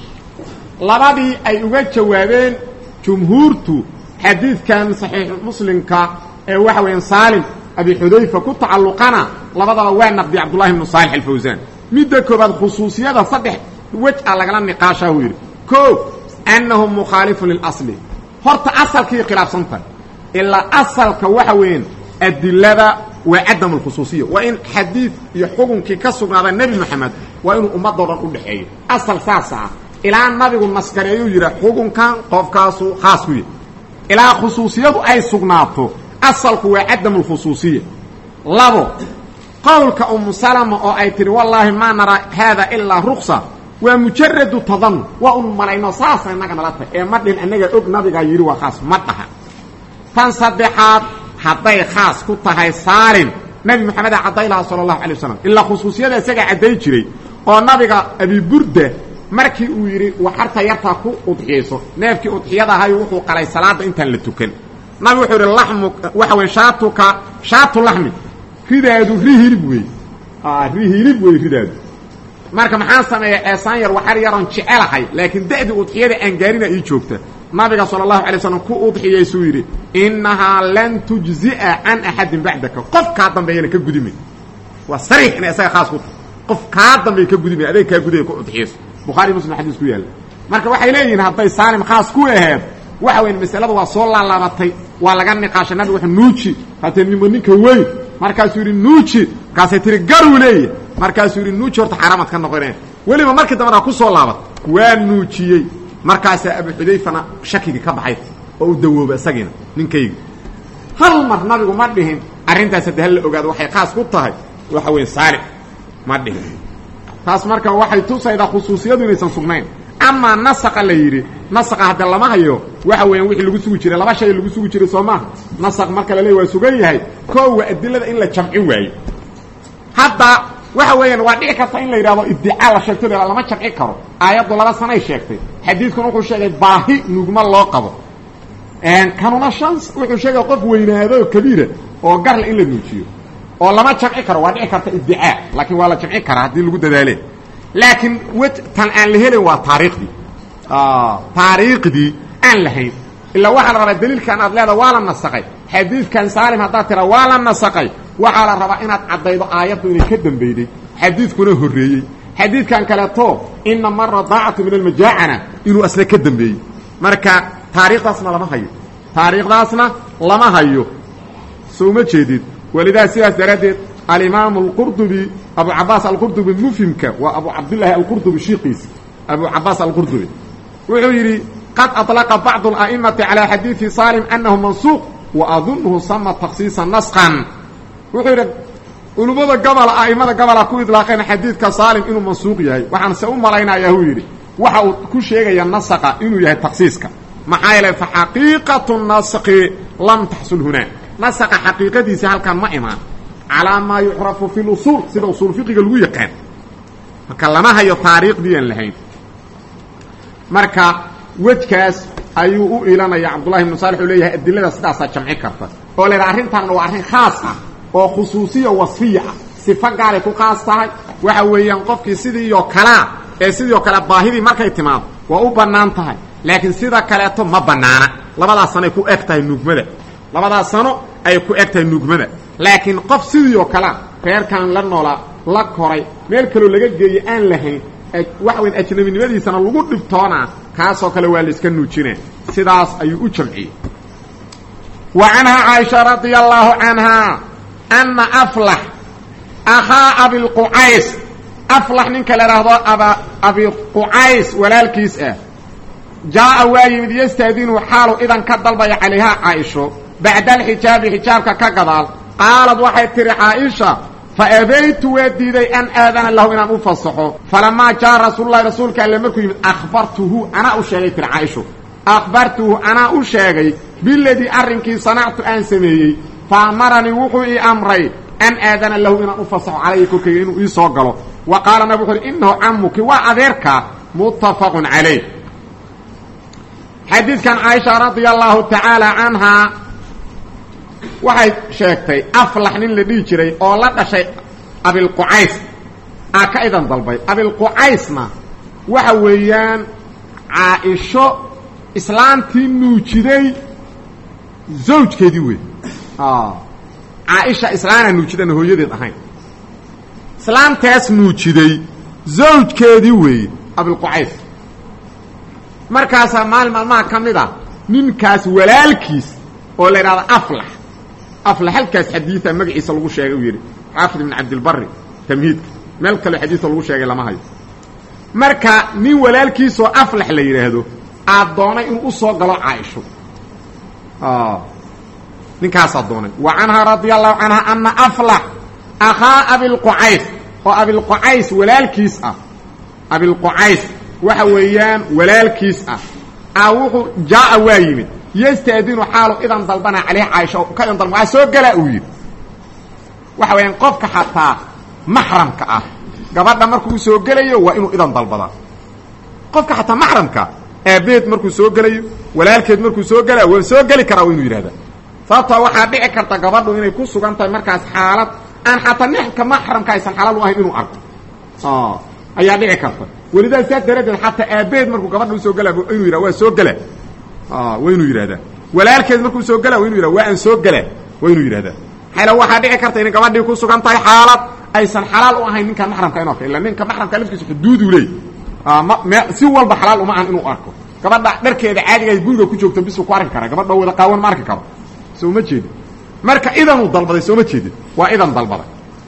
labadii ay uga jawaabeen jumhuurtu xadiidkan saxiix muslimka ee waxa weeyaan saalim abi xudayfa ku tacalluqana labadaba waa naqdiya cabdullahi ibnu saalex alfawsaan midda koobaad khusuusiyada saddex wej a lagala niqaashaa uu yidhi ko annahu mukhaalifun lilasli horta asalkii khilaafsantahay ilaa asalka waxa weeyaan adilada waa cadam alkhusuusiya waa in xadiid iyo xukunkii ka sugnaada nebi moxamed waa inuu ummadoo dhan u dhexeeyo asal saasa ah ilaa nabigu naskareeyuu yidha xukunkan qofkaasu khaas ku yahy ilaa khusuusiyadu ay sugnaato asalku waa cadam alkhusuusiya labo qowlka umu salama oo ay tihi wallaahi maa naraa haada ilaa ruksa waa mujaradu tadanun waa un malayno saasa innaga nala tahy ee ma dhin annaga og nabigaa yidhi waa khaas ma dhaha tan saddexaad hadday khaas ku tahay saalim nebi moxameda cadday lahaa sala allahu alay wasalam ilaa khusuusiyada isagaa cadday jiray oo nabiga abiburda markii uu yidhi waxarta yartaa ku udxiyayso neefkii udxiyada ahayu wuxuu qalay salaadda intaan la tukan nabi wuxuu yidhi lamu waxa wey shaatuka shaatu laxmi ridaadu ri hilib wey ri hilib wey ridaadu marka maxaan sameeya eesaan yar waxar yaroon jecelahay laakiin da'dii udxiyada aan gaarina ii joogta nabiga sala allahu alay slam ku udxiyaysuu yidhi innahaa lan tujzi'a can axadin bacdaka qof kaa dambeeyana ka gudimay waa sariix inay isaga khaas ku tahay qof kaa dambeeya ka gudimay adeeg kaa gudaya ku udxiyayso bukhaari muslim xadiis ku yaalla marka waxay leeyihiin hadday saalim khaas ku aheed waxa weyn masalada waa soo laalaabatay waa laga niqaashay nabiga wuxuu nuuji hatee nimo ninka weyn markaasuu yidhi nuuji markaasay tihi garuu leeya markaasuu yidhi nuuji horta xaaraamaad ka noqoneen weliba markii dambana ku soo laabat waa nuujiyey markaasaa abu xudayfana shakigii ka baxay oo u dawooba isagiina ninkayga hal mar nabigu ma dhihin arrintaas haddi hal la ogaado waxay khaas ku tahay waxa weeye saalix ma dhihin taas marka waxay tusaydaa khusuusiyadu inaysan sugnayn amaa nasaqa la yidhi nasaqa hadde lama hayo waxa weeyaan wixii lagu sugi jiray laba shay lagu sugi jiray soo maaha nasaq marka la leey waa sugan yahay koo waa adilada in la jamci waayo hadda waxa weeyaan waa dhici karta in la yidhahdo iddicaa la sheegto la lama jamci karo aayaddu laba sanay sheegtay xadiidkuna wuxuu sheegay baahi nugma loo qabo kanuna shan wuxuu sheegay qof weynaado kabiira oo garle in la nuujiyo oo lama jamci karo waa dhici karta iddicaa laakiin waa la jamci karaa haddii lagu dadaale laakiin wej tan aan la helin waa taariikhdii taariikhdii aan lahayn ilaa waxaa la rabaa daliilkan aad leeda waa la nasaqay xadiidkan saalim haddaad tira waa la nasaqay waxaa la rabaa inaad caddaydo aayaddu inay ka dambeyday xadiidkuna horreeyey xadiidkan kaleeto inama radaacatu min almajaacana inuu asna ka dambeeyey marka taariikhdaasna lama hayo taariikhdaasna lama hayo soo ma jeedid walidaa sidaas daraaddeed alimaamu alqurdubi abu cabaas alqurdubi mufhimka waa abu cabdillaahi alqurdubi shiiqiisi abu cabaas alqurdubi wuxuu yidhi qad aطlaqa bacdu ala'imati calaa xadiidi salim annahu mansuuq wa adunuhu sama takhsiisa nasqan wuxuu yidhi culummada gobola a'imada gobola ku idlaaqeen xadiidka saalim inuu mansuuq yahay waxaan se u malaynayaa huu yidhi waxa uu ku sheegaya nasaqa inuu yahay takhsiiska maxaa yeele fa xaqiiqatu naski lam taxsul hunaa nasaqa xaqiiqadiisi halkan ma imaan calaa maa yucrafu fi lusuul sida usuul fiqiga lagu yaqaan marka lama hayo taariikhdii aan lahayn marka wejkaas ayuu u ilanaya cabdullahi ibnu saalix uu leeyahay adilada sidaasaa jamci karta oo la yidhaha arrintaanna waa arrin khaas ah oo khusuusiya wasfiya ah sifo gaalay ku khaas tahay waxa weeyaan qofkii sidiioo kalea ee sidiioo kale baahidii markay timaado waa u bannaan tahay laakiin sida kaleeto ma bannaana labadaas sanoay ku eg tahay nuugmada labadaas sano ay ku eg tahay nuugmada laakiin qof sidiioo kalea reerkan la noolaa la koray meel kaloo laga geeye aan lahayn waxa weyn ajnabinimadiisana lagu dhibtoonaa kaasoo kale waa la iska nuujinaa sidaas ayuu u jamciyey wa canhaa caaisha radia allaahu canhaa anna aflax akhaa abilqucays aflax ninka la idhaahdo aba abiqucays walaalkiis ah jaa'a waa yimid yastaadinu xaalu idan ka dalbaya calayhaa caaisho bacda alxijaabi xijaabka ka gadaal qaalad waxay tidhi caaisha faabeytu waa diiday an aadana lahu inaan u fasaxo falamaa jaa rasuululahi rasuulka alle markuu yimid akhbartuhu anaa u sheegay tiri caaisho akhbartuhu anaa u sheegay biladii arrinkii sanactu aan sameeyey fa amaranii wuxuu ii amray an aadana lahu inaan u fasaxo calayhi korkayga inuu ii soo galo wa qaala nabig wuxu uhi innahu camuki waa adeerka muttafaqun calayh xadiidkan caaisha radia allaahu tacaala canhaa waxay sheegtay aflax nin la dhihi jiray oo la dhashay abilqucays aa ka idan dalbay abilqucaysna waxa weeyaan caaisho islaantii nuujiday zawjkeedii wey caaisha islaanaa nuujidana hooyadeed ahayn islaantaas nuujiday zawjkeedii weeye abilqucays markaasaa maalin maalmaha ka mid a ninkaas walaalkiis oo la idhahdo aflax aflax halkaas xadiida magaciisa lagu sheegay uu yidhi xaafid ibn cabdilbari tamhiidka meel kaleo xadiisa lagu sheegay lama hayo marka nin walaalkiisoo aflax la yidhaahdo aad doonay inuu u soo galo caaisho ninkaasaa doonay wa canhaa radia allahu canha ana aflax akhaa abilqucays oo abilqucays walaalkiis ah abilqucays waxa weeyaan walaalkiis ah a wuxuu jaa'a waa yimid yastaadinu xaalu idan dalbana caleyh caaisha ka idan dalba waa soo galaa uu yidhi waxa weeyaan qofka xataa maxramka ah gabadha markuu u soo gelayo waa inuu idan dalbadaa qofka xataa maxramka aabeed markuu soo gelayo walaalkeed markuu soo gelaya waa soo geli karaa waa inuu yidhahdaa sababtoo waxaa dhici karta gabadhu inay ku sugan tahay markaas xaalad aan xataa ninka maxramka aysan xalaal u ahayn inuu arko ayaa dhici karta welidaa saas daraaddeed xataa aabeed markuu gabadha usoo gelaa inuu yidhah waa soo gelaa waa inuu yidhahdaa walaalkeed markuu soo gelaa waa inu yidhah waa aan soo gelaa waa inuu yidhahdaa xayla waxaa dhici karta inay gabadhii ku sugan tahay xaalad aysan xalaal u ahayn ninka maxramka inu arko illa ninka maxramka laftiisa xuduuduu leey m si walba xalaal uma ahan inuu arko gabadha dharkeeda caadiga ay guriga ku joogto bisuu ku arki karaa gabadha wada qaawan ma arki karo soo ma jeedin marka idanuu dalbaday soo ma jeedin waa idan dalbaday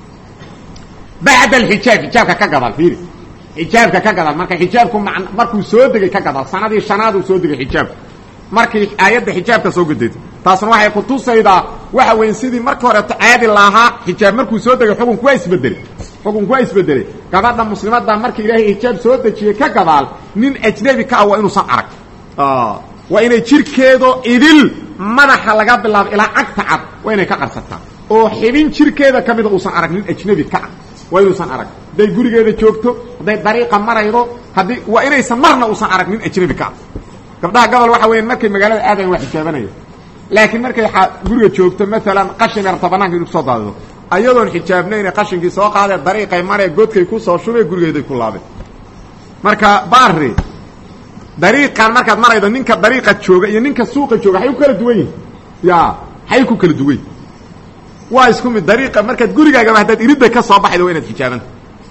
bacda alxijaab xijaabka ka gadaal fiiri xijaabka ka gadaal marka xijaabku man markuu soo degay ka gadaal sanadii shanaaduu soo degay xijaabku markii aayadda xijaabka soo gudayto taasna waxay kutusaydaa waxa weyn sidii markii horeeto caadi lahaa xijaab markuu soo degay xukunku waa isbedeley xukunku waa isbedeley gabadha muslimadda markii ilaahay xijaab soo dejiyey ka gadaal nin ajnebi ka ah waa inuusan arag waa inay jirkeedo idil madaxa laga bilaabo ilaa cagta cad waa inay ka qarsataa oo xibin jirkeeda ka mida uusan arag nin ajnebi ka ah waa inuusan arag hadday gurigeeda joogto hadday dariiqa maraydo haddii waa inaysan marna uusan arag nin ajnebi ka ah gabdhaha gobol waxa weya markay magaalada aadayan waa xijaabanaya laakiin markay guriga joogto maalan qashin yarta banaanka inu kusoo daadido ayadoon xijaabnayna qashinkii soo qaadee dariiqay maree godkay kusoo shubee gurigeeday ku laabeen marka baari dariiqan markaad maraydo ninka dariiqa jooga iyo ninka suuqa jooga waxay ku kala duwan yihin ya waxay ku kala duwan yihin waa isku mid dariiqa markaad gurigaagaba haddaad iridda ka soo baxaydo waa inaad xijaabanta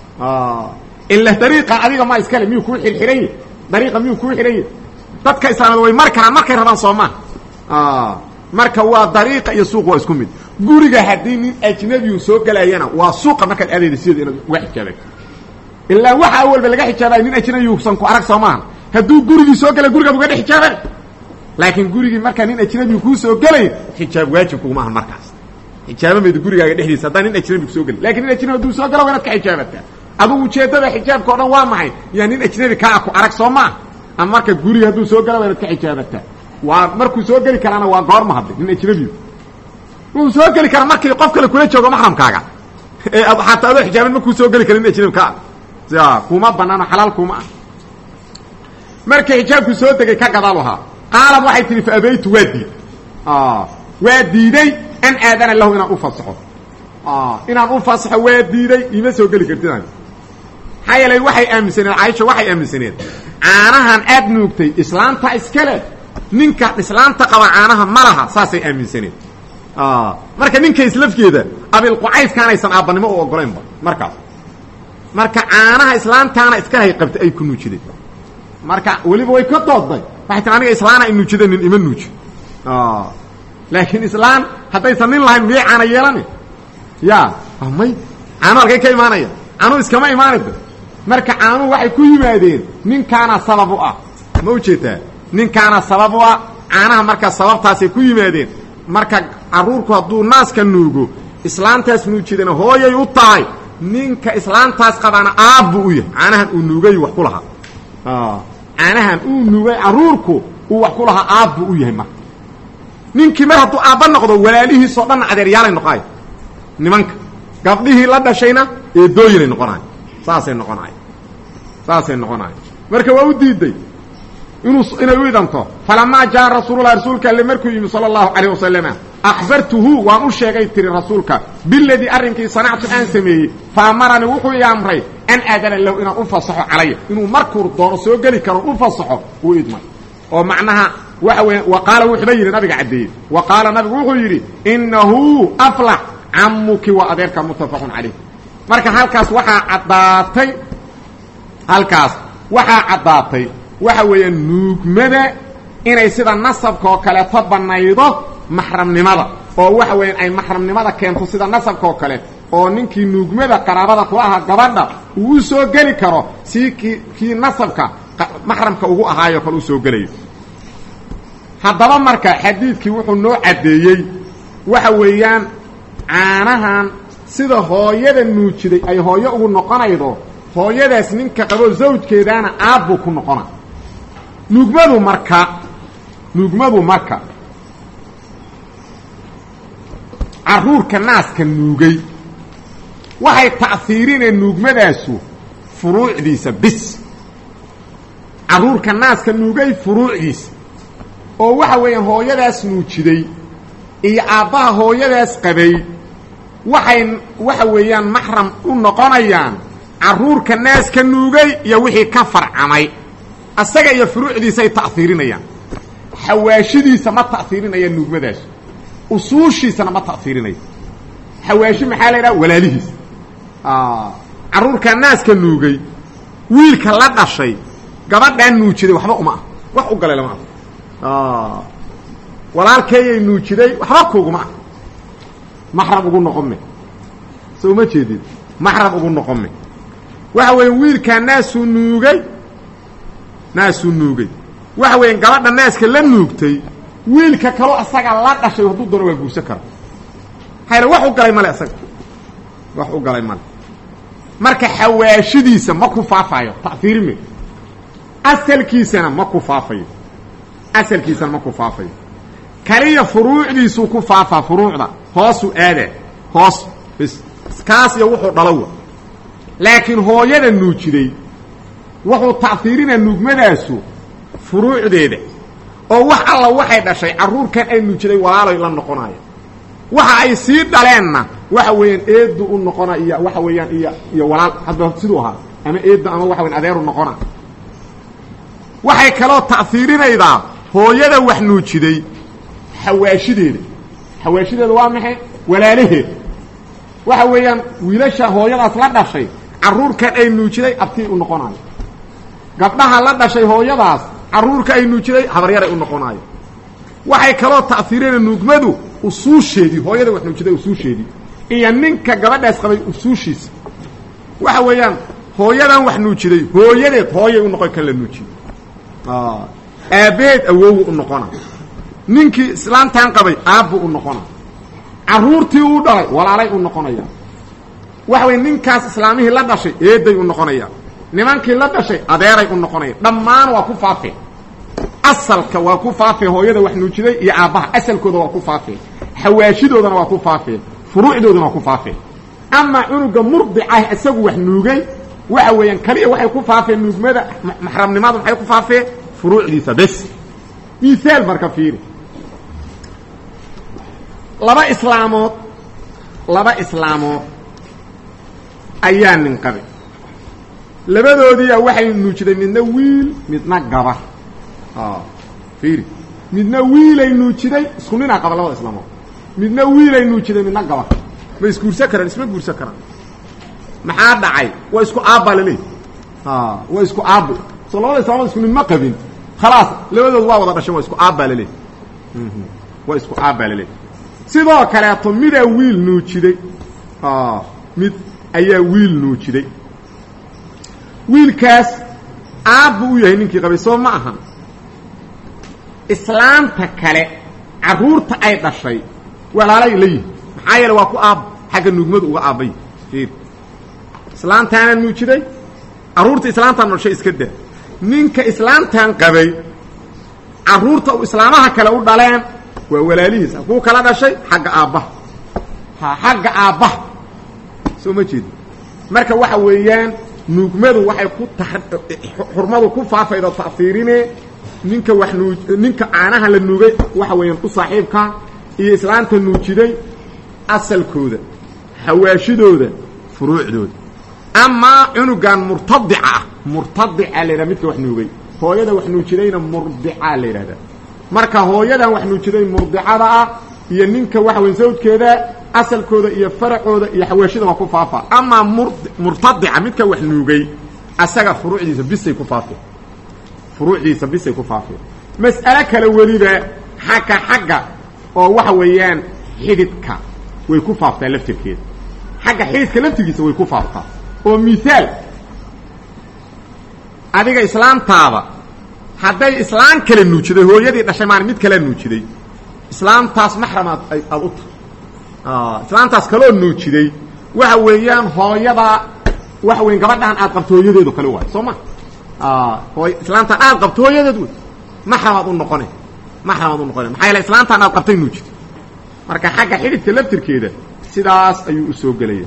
ila dariiqa adiga ma iskale miyuu kuu xirxiran yahi dariiqa miyuu kuu xihan yahi dadka islaamad way mari karaan markay rabaan soo maa marka waa dariiqa iyo suuq waa isku mid guriga haddii nin ajnabiyu soo gelayana waa suuqa markaad aadayda sideeda inaad uga xijaabay ilaa waxa awalba laga xijaabaya nin ajnabiyusan ku arag soo maaha hadduu gurigii soo gelay gurigaad uga dhex xijaabeen laakiin gurigii markaa nin ajnabiyu kuu soo gelay xijaab waajib kuguma aha markaas xijaaba mayda gurigaaga dhexdiisa haddaan nin ajnabi kusoo gelin lakin nin ajnabi hadduu soo gala waa inaad ka xijaabataa adugu ujeeddada xijaabka o dhan waa maxay yaa nin ajnabi kaa ku arag soo maa ama marka guriga hadduu soo gala waa inaad ka xijaabataa waa markuu soo geli karaana waa goorma hadlay nin ajnabiyu wuu soo geli karaa markii qof kale kula joogo maxramkaaga ee xataa adoo xijaaban markuu soo geli kara nin ajnabi kaa ya kuma banaano xalaal kuma ah markii xijaabku soo degay ka gadaal ahaa qaalad waxay tihi fa abaytu waa diid waa diiday an aadana lahu inaan u fasaxo inaan u fasaxo waa diiday ima soo geli kartid maxaa yeelay waxay aaminsaneed caaisha waxay aaminsaneed caanahan aad nuugtay islaanta iskale ninka islaanta qaba caanaha ma laha saasay aaminsaneed marka ninka islafkeeda abilqucaydkaanaysan aabbanimo u ogolaynba markaas marka caanaha islaantaana iskalahay qabtay ay ku nuujiday marka weliba way ka doodday waxay tii aniga islaana ay nuujida nin ima nuuji laakiin islaan haddaysan nin lahayn miyay caana yeelani ya may caanu halkay ka imaanaya caanuu iskama imaanayda marka caanuhu waxay ku yimaadeen ninkaana sabab u ah ma ujeetaa ninkaana sabab u ah caanaha marka sababtaasay ku yimaadeen marka carruurku hadduu naaska nuugo islaantaas nuujidana hooyay u tahay ninka islaantaas qabaana aabbu u yahay caanahan uu nuugay wax ku lahaa caanahan uu nuugay carruurku uu wax ku lahaa aabbu u yahay marka ninkii mar hadduu aabba noqdo walaalihiisoo dhanna adeeryaalay noqonayo nimanka gabdhihii la dhashayna eedooyinay noqonayo saasay noqonayo saasay noqonayo marka waa u diiday inuu inay u idanto falamaa jaa rasuululah rasuulka alle markuu yimi sala allahu calayh wasalama akhbartuhu waan u sheegay tiri rasuulka biladii arrinkii sanactu aan sameeyey fa amaranii wuxuu i amray an aadana lahu inaan u fasaxo calaya inuu markuu doono soo geli karo u fasaxo uu idmay oo macnaha waxa weya wa qaala wuxuuba yidhi nabiga caddeeyey wa qaala nabigu wuxuu yidhi innahu aflax camuki waa adeerka muttafaqun calayh marka halkaas waxaa caddaatay halkaas waxaa caddaatay waxa weeyaan nuugmada inay sida nasabka oo kaleeto bannaydo maxramnimada oo waxa weeyaan ay maxramnimada keento sida nasabka oo kale oo ninkii nuugmada qaraabada ku ahaa gabadha uu u soo geli karo sii kii kii nasabka maxramka ugu ahaayo kale u soo gelayo haddaba marka xadiidkii wuxuu noo caddeeyey waxa weeyaan caanahan sida hooyada nuujiday ay hooyo ugu noqonaydo hooyadaas ninka qabo zawjkeedaana aabbuu ku noqona nuugmadu marka nuugmadu marka carruurka naaska nuugay waxay ta'hiirineen nuugmadaasu furuucdiisa bis carruurka naaska nuugay furuucdiisa oo waxa weeyaan hooyadaas nuujiday iyo aabbaha hooyadaas qabay waxay waxa weeyaan maxram u noqonayaan carruurka naaska nuugay iyo wixii ka farcamay asaga iyo furuucdiisay ta'hiirinayaan xawaashidiisa ma ta'hiirinayaan nuugmadaas usuushiisana ma ta'hiirinayo xawaashi maxaa la yidhaha walaalihiisa carruurka naaska nuugay wiilka la dhashay gabadhaan nuujiday waxba uma ah wax u galay lama ah walaalkeeyay nuujiday waxba kuuguma ah maxram ugu noqon me so uma jeedid maxram ugu noqon me waxa weya wiilkaa naasuu nuugay naasuu nuugay waxa weya gabadha naaska la nuugtay wiilka kaloo asaga la dhashay hadduu doono waa guursan kara hayla wax u galay male asaga wax u galay male marka xawaashidiisa ma ku faafayo ta'hiirime asalkiisana ma ku faafayo asalkiisana ma ku faafayo kaliya furuucdiisuu ku faafaa furuucda hoosuu aadaa hoos bis kaas iyo wuxuu dhalowa laakiin hooyada nuujiday wuxuu ta'hiirinaa nuugmadaasu furuucdeeda oo wax alla waxay dhashay carruurkan ay nuujiday walaaloy la noqonayo waxa ay sii dhaleenna waxa weeyaan eeddu u noqona iyo waxa weeyaan iyo iyo walaal hadba siduu ahaa ama eedda ama waxa weyan adeeru noqona waxay kaloo ta'hiirinaydaa hooyada wax nuujiday xawaashideeda xawaashideeda waa maxay walaalaheed waxa weeyaan wiilasha hooyadaas la dhashay carruurkan ay nuujiday abtii u noqonayo gabdhaha la dhashay hooyadaas carruurka ay nuujiday habaryaray u noqonayo waxay kaloo ta'hiirina nuugmadu usuusheedii hooyada wax nuujiday usuusheedii iyo ninka gabadhaas qabay usuushiisa waxa weeyaan hooyadan wax nuujiday hooyadeed hooyay u noqon kan la nuujiyey aabbaheed awowu u noqona ninkii islaamtan qabay aabbuu u noqona carruurtii uu dhalay walaalay u noqonaya waxa weye ninkaas islaamihii la dhashay eeday u noqonaya nimankii la dhashay adeeray u noqonaya dhammaan waa ku faafeen asalka waa ku faafeen hooyada wax nuujiday iyo aabbaha asalkooda waa ku faafeen xawaashidoodana waa ku faafeen furuucdoodana waa ku faafeen amaa cunuga murdicah isagu wax nuugay waxa weeyaan kaliya waxay ku faafeen nuugmada maxramnimada maxay ku faafeen furuucdiisa bes miaal marka fiiri laba islaamood laba islaamood ayaa nin qabay labadoodiia waxay nuujiday midna wiil midna gabar fiiri midna wiilay nuujiday isku ninaa qaba labada islaamood midna wiilay nuujiday midna gabar ma isguursan karaan isma guursan karaan maxaa dhacay waa isku aabbaa laleeyahy waa isku aabbo soo labada islaamood isku nin ma qabin khalaas labadood waa wada dhashan waa isku aabbaa laleeyahy waa isku aabbaa laleeyahy sidoo kaleeto midaa wiil nuujiday mid ayaa wiil nuujiday wiilkaas aabbuu u yahay ninkii qabay soo ma ahan islaamta kale carruurta ay dhashay walaalay la yihi maxaa yeele waa ku aabbo xagga nuugmadu uga aabbay fiir islaamtaana nuujiday carruurta islaamtaan dhashay iska daa ninka islaamtan qabay carruurta u islaamaha kale u dhaleen waa walaalihiis kuu kala dhashay xagga aabbaha ha xagga aabbaha soo ma jeedi marka waxa weeyaan nuugmadu waxay ku ta xurmadu ku faafaydo ta'fiirine ninka wax nuu ninka caanaha la nuugay waxa weeyaan u saaxiibka iyo islaanta nuujiday asalkooda xawaashidooda furuucdooda amaa cunugan murtadica ah murtadica la yidhaha midka wax nuugay hooyada wax nuujidayna murdicaa la yidhahdaa marka hooyadan wax nuujiday murdicada ah iyo ninka waxa weyn sawdkeeda asalkooda iyo faracooda iyo xawaashida waa ku faafa amaa mur murtadica midka wax nuugay asaga furuucdiisa bisay ku faafeen furuucdiisa bisay ku faafeen mas'alo kale weliba xagga xagga oo waxa weeyaan xididka way ku faaftaa laftirkeeda xagga xididka laftirkiisa way ku faaftaa oo miaal adiga islaamtaada hadday islaam kale nuujiday hooyadii dhashay maan mid kalea nuujiday islaamtaas maxramaad aad u tahay islaamtaas kaloo nuujiday waxa weeyaan hooyadaa waxa weyan gabadhaan aad qabto hooyadeedo kale waay soo ma hooy islaamtaan aad qabto hooyadeed wey maxramaad u noqone maxramaad u noqone maxaa yaele islaamtaan aad qabtay nuujitay marka xagga xididka laftirkeeda sidaas ayuu u soo gelaya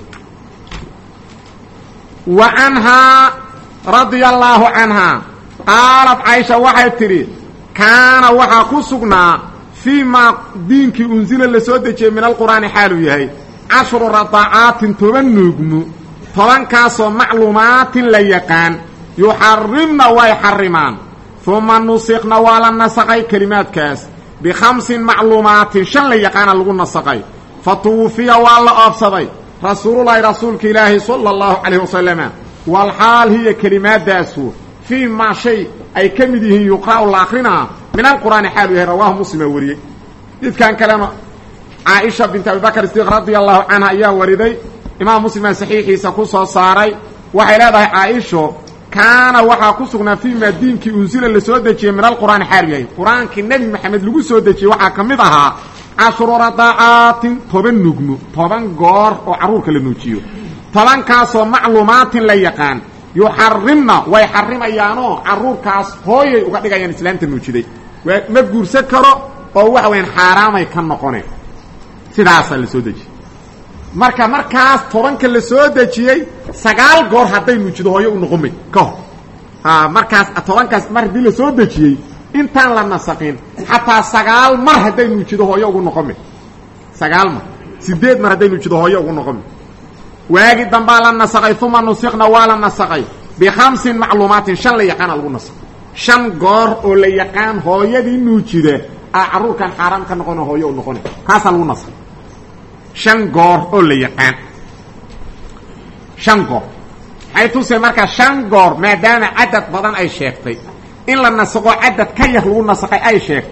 wa canhaa radia allaahu canhaa qaalat caysha waxay tidhi kaana waxaa ku sugnaa fii maa diinkii unsila la soo dejiyey min alqur'aani xaaluu yahay cashru radacaatin toban nuugmu tobankaasoo macluumaatin la yaqaan yuxarimna way xarimaan uma nusikna waa la nasaqay kelimaadkaas bikhamsin macluumaatin shan la yaqaana lagu nasaqay fa tuwufiya waa la oobsaday rasuululahi rasuulka ilaahi sala allahu calayh wasalama walxaal hiya kelimaadaasu fii maa shay ay ka mid yihiin yuqra'u la akrinaa min alqur'aani xaalu yahay rawaahu muslima wariyey midkan kalena caaisha bint abibakr sidiiq radia allahu canha ayaa wariday imaam muslimaa saxiixiisa ku soo saaray waxay leedahay caaisho kaana waxaa ku sugnaa fii maa diinkii unsila la soo dejiyey min alqur'aani xaalu yahay qur-aankii nebi maxamed lagu soo dejiyey waxaa ka mid ahaa cashru radacaatin toban nugmo toban goor oo carruurka la nuujiyo tobankaasoo macluumaatin la yaqaan yuxarimna way xarimayaanoo carruurkaas hooyay uga dhigayaan islaamta nuujiday waa ma guursan karo oo waxa wayaan xaaraamay ka noqoneen sidaasaa la soo dejiyey marka markaas tobanka la soo dejiyey sagaal goor hadday nuujido hooyo u noqon may ka hor markaas tobankaas mar haddii la soo dejiyey intaan la nasaqin xataa sagaal mar hadday nuujido hooyo ugu noqon may sagaal mar sideed mar hadday nuujido hooyo ugu noqon may waagi dambaa la nasaqay uma nusikna waa la nasaqay bikhamsin macluumaatin shan la yaqaana lagu nasaqay shan goor oo la yaqaan hooyadii nuujida a carruurkan xaaraam ka noqona hooyo u noqona kaasaa lagu nasaqay shan goor oo la yaqaan shan goor maxay tusay markaa shan goor maadaama cadad badan ay sheegtay in la nasaqo cadad ka yar lagu nasaqay ay sheegtay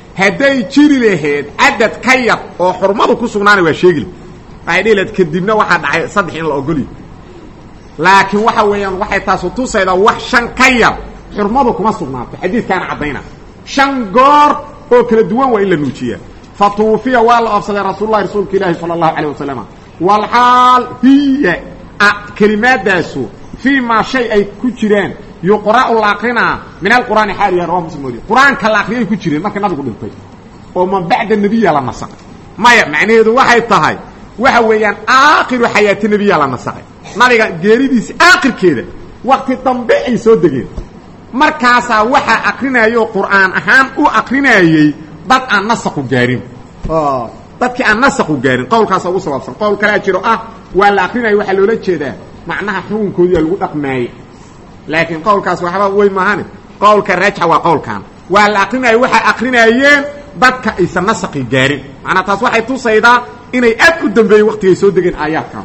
hadday jiri lahayd cadad ka yar oo xurmadu ku sugnaana waa sheegile waxay dhihi lahayd kadibna waxaa dhacay saddex in la ogolyo laakiin waxa weeyaan waxay taasu tusaydaa wax shan ka yar xurmadu kuma sugnaato xadiidkaana caddayna shan goor oo kala duwan waa in la nuujiyaa fa tuufiya waa la oobsaday rasuululahi rasuulka ilaahi sala allahu calayh wasalam walxaal hiya kelimaadaasu fii maa shay ay ku jiraan yuqra'u la akrinaa min alqur'aani xaaliya rawa muslim wariye qur-aanka la akriyay ku jireen marka nabigu dhintay oo man bacda nebiya la nasaqay maya macnaheedu waxay tahay waxa weeyaan aakhiru xayaati nebiya la nasaqay nabiga geeridiisi aakhirkeeda wakti dambe ay soo degeen markaasaa waxaa akrinayoo qur'aan ahaan u akrinayey dad aan nasaqu gaarin dadkii aan nasaqu gaarin qowlkaasa ugu sabaabsan qowl kalea jiro ah waa la akrinaya waxaa loola jeedaa macnaha xukunkoodiia lagu dhaqmaaye laakiin qowlkaas waxba wey maahane qowlka raajixa waa qowlkan waa la akrinaya waxay akrinaayeen dadka aysan nasaqi gaarin macnaa taas waxay tusaydaa inay aad u dambeeyey waktigay soo degeen aayaadkan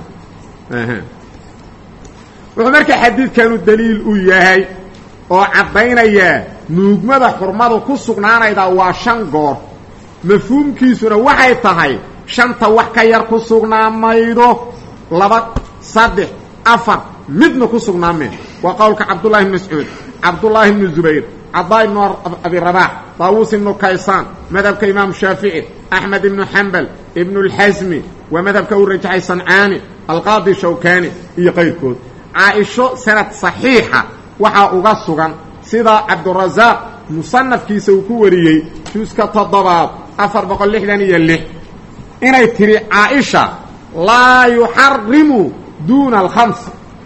wuxuu markaa xadiidkanu daliil u yahay oo caddaynaya nuugmada xurmadu ku sugnaanayda waa shan goor mafhuumkiisuna waxay tahay shanta wax ka yar ku sugnaa maydo laba saddex afar midna ku sugnaameen waa qowlka cabdullahi ibn mascuud cabdullaahi ibnu zubayr cadaa ibnu abi rabaax daawuus ibnu kaysaan madhabka imaam shaafici axmed ibnu xambal ibnu اlxasmi waa madhabka uu rajaxay sancaani alqaadi shawkani iyo qayrkood caaisho sanad saxiixa waxaa uga sugan sida cabdurasaaq musanafkiisa uu ku wariyey juuska toddobaad afar boqol lixdan iyo lix inay tidhi caaisha laa yuxarimu duuna alkhams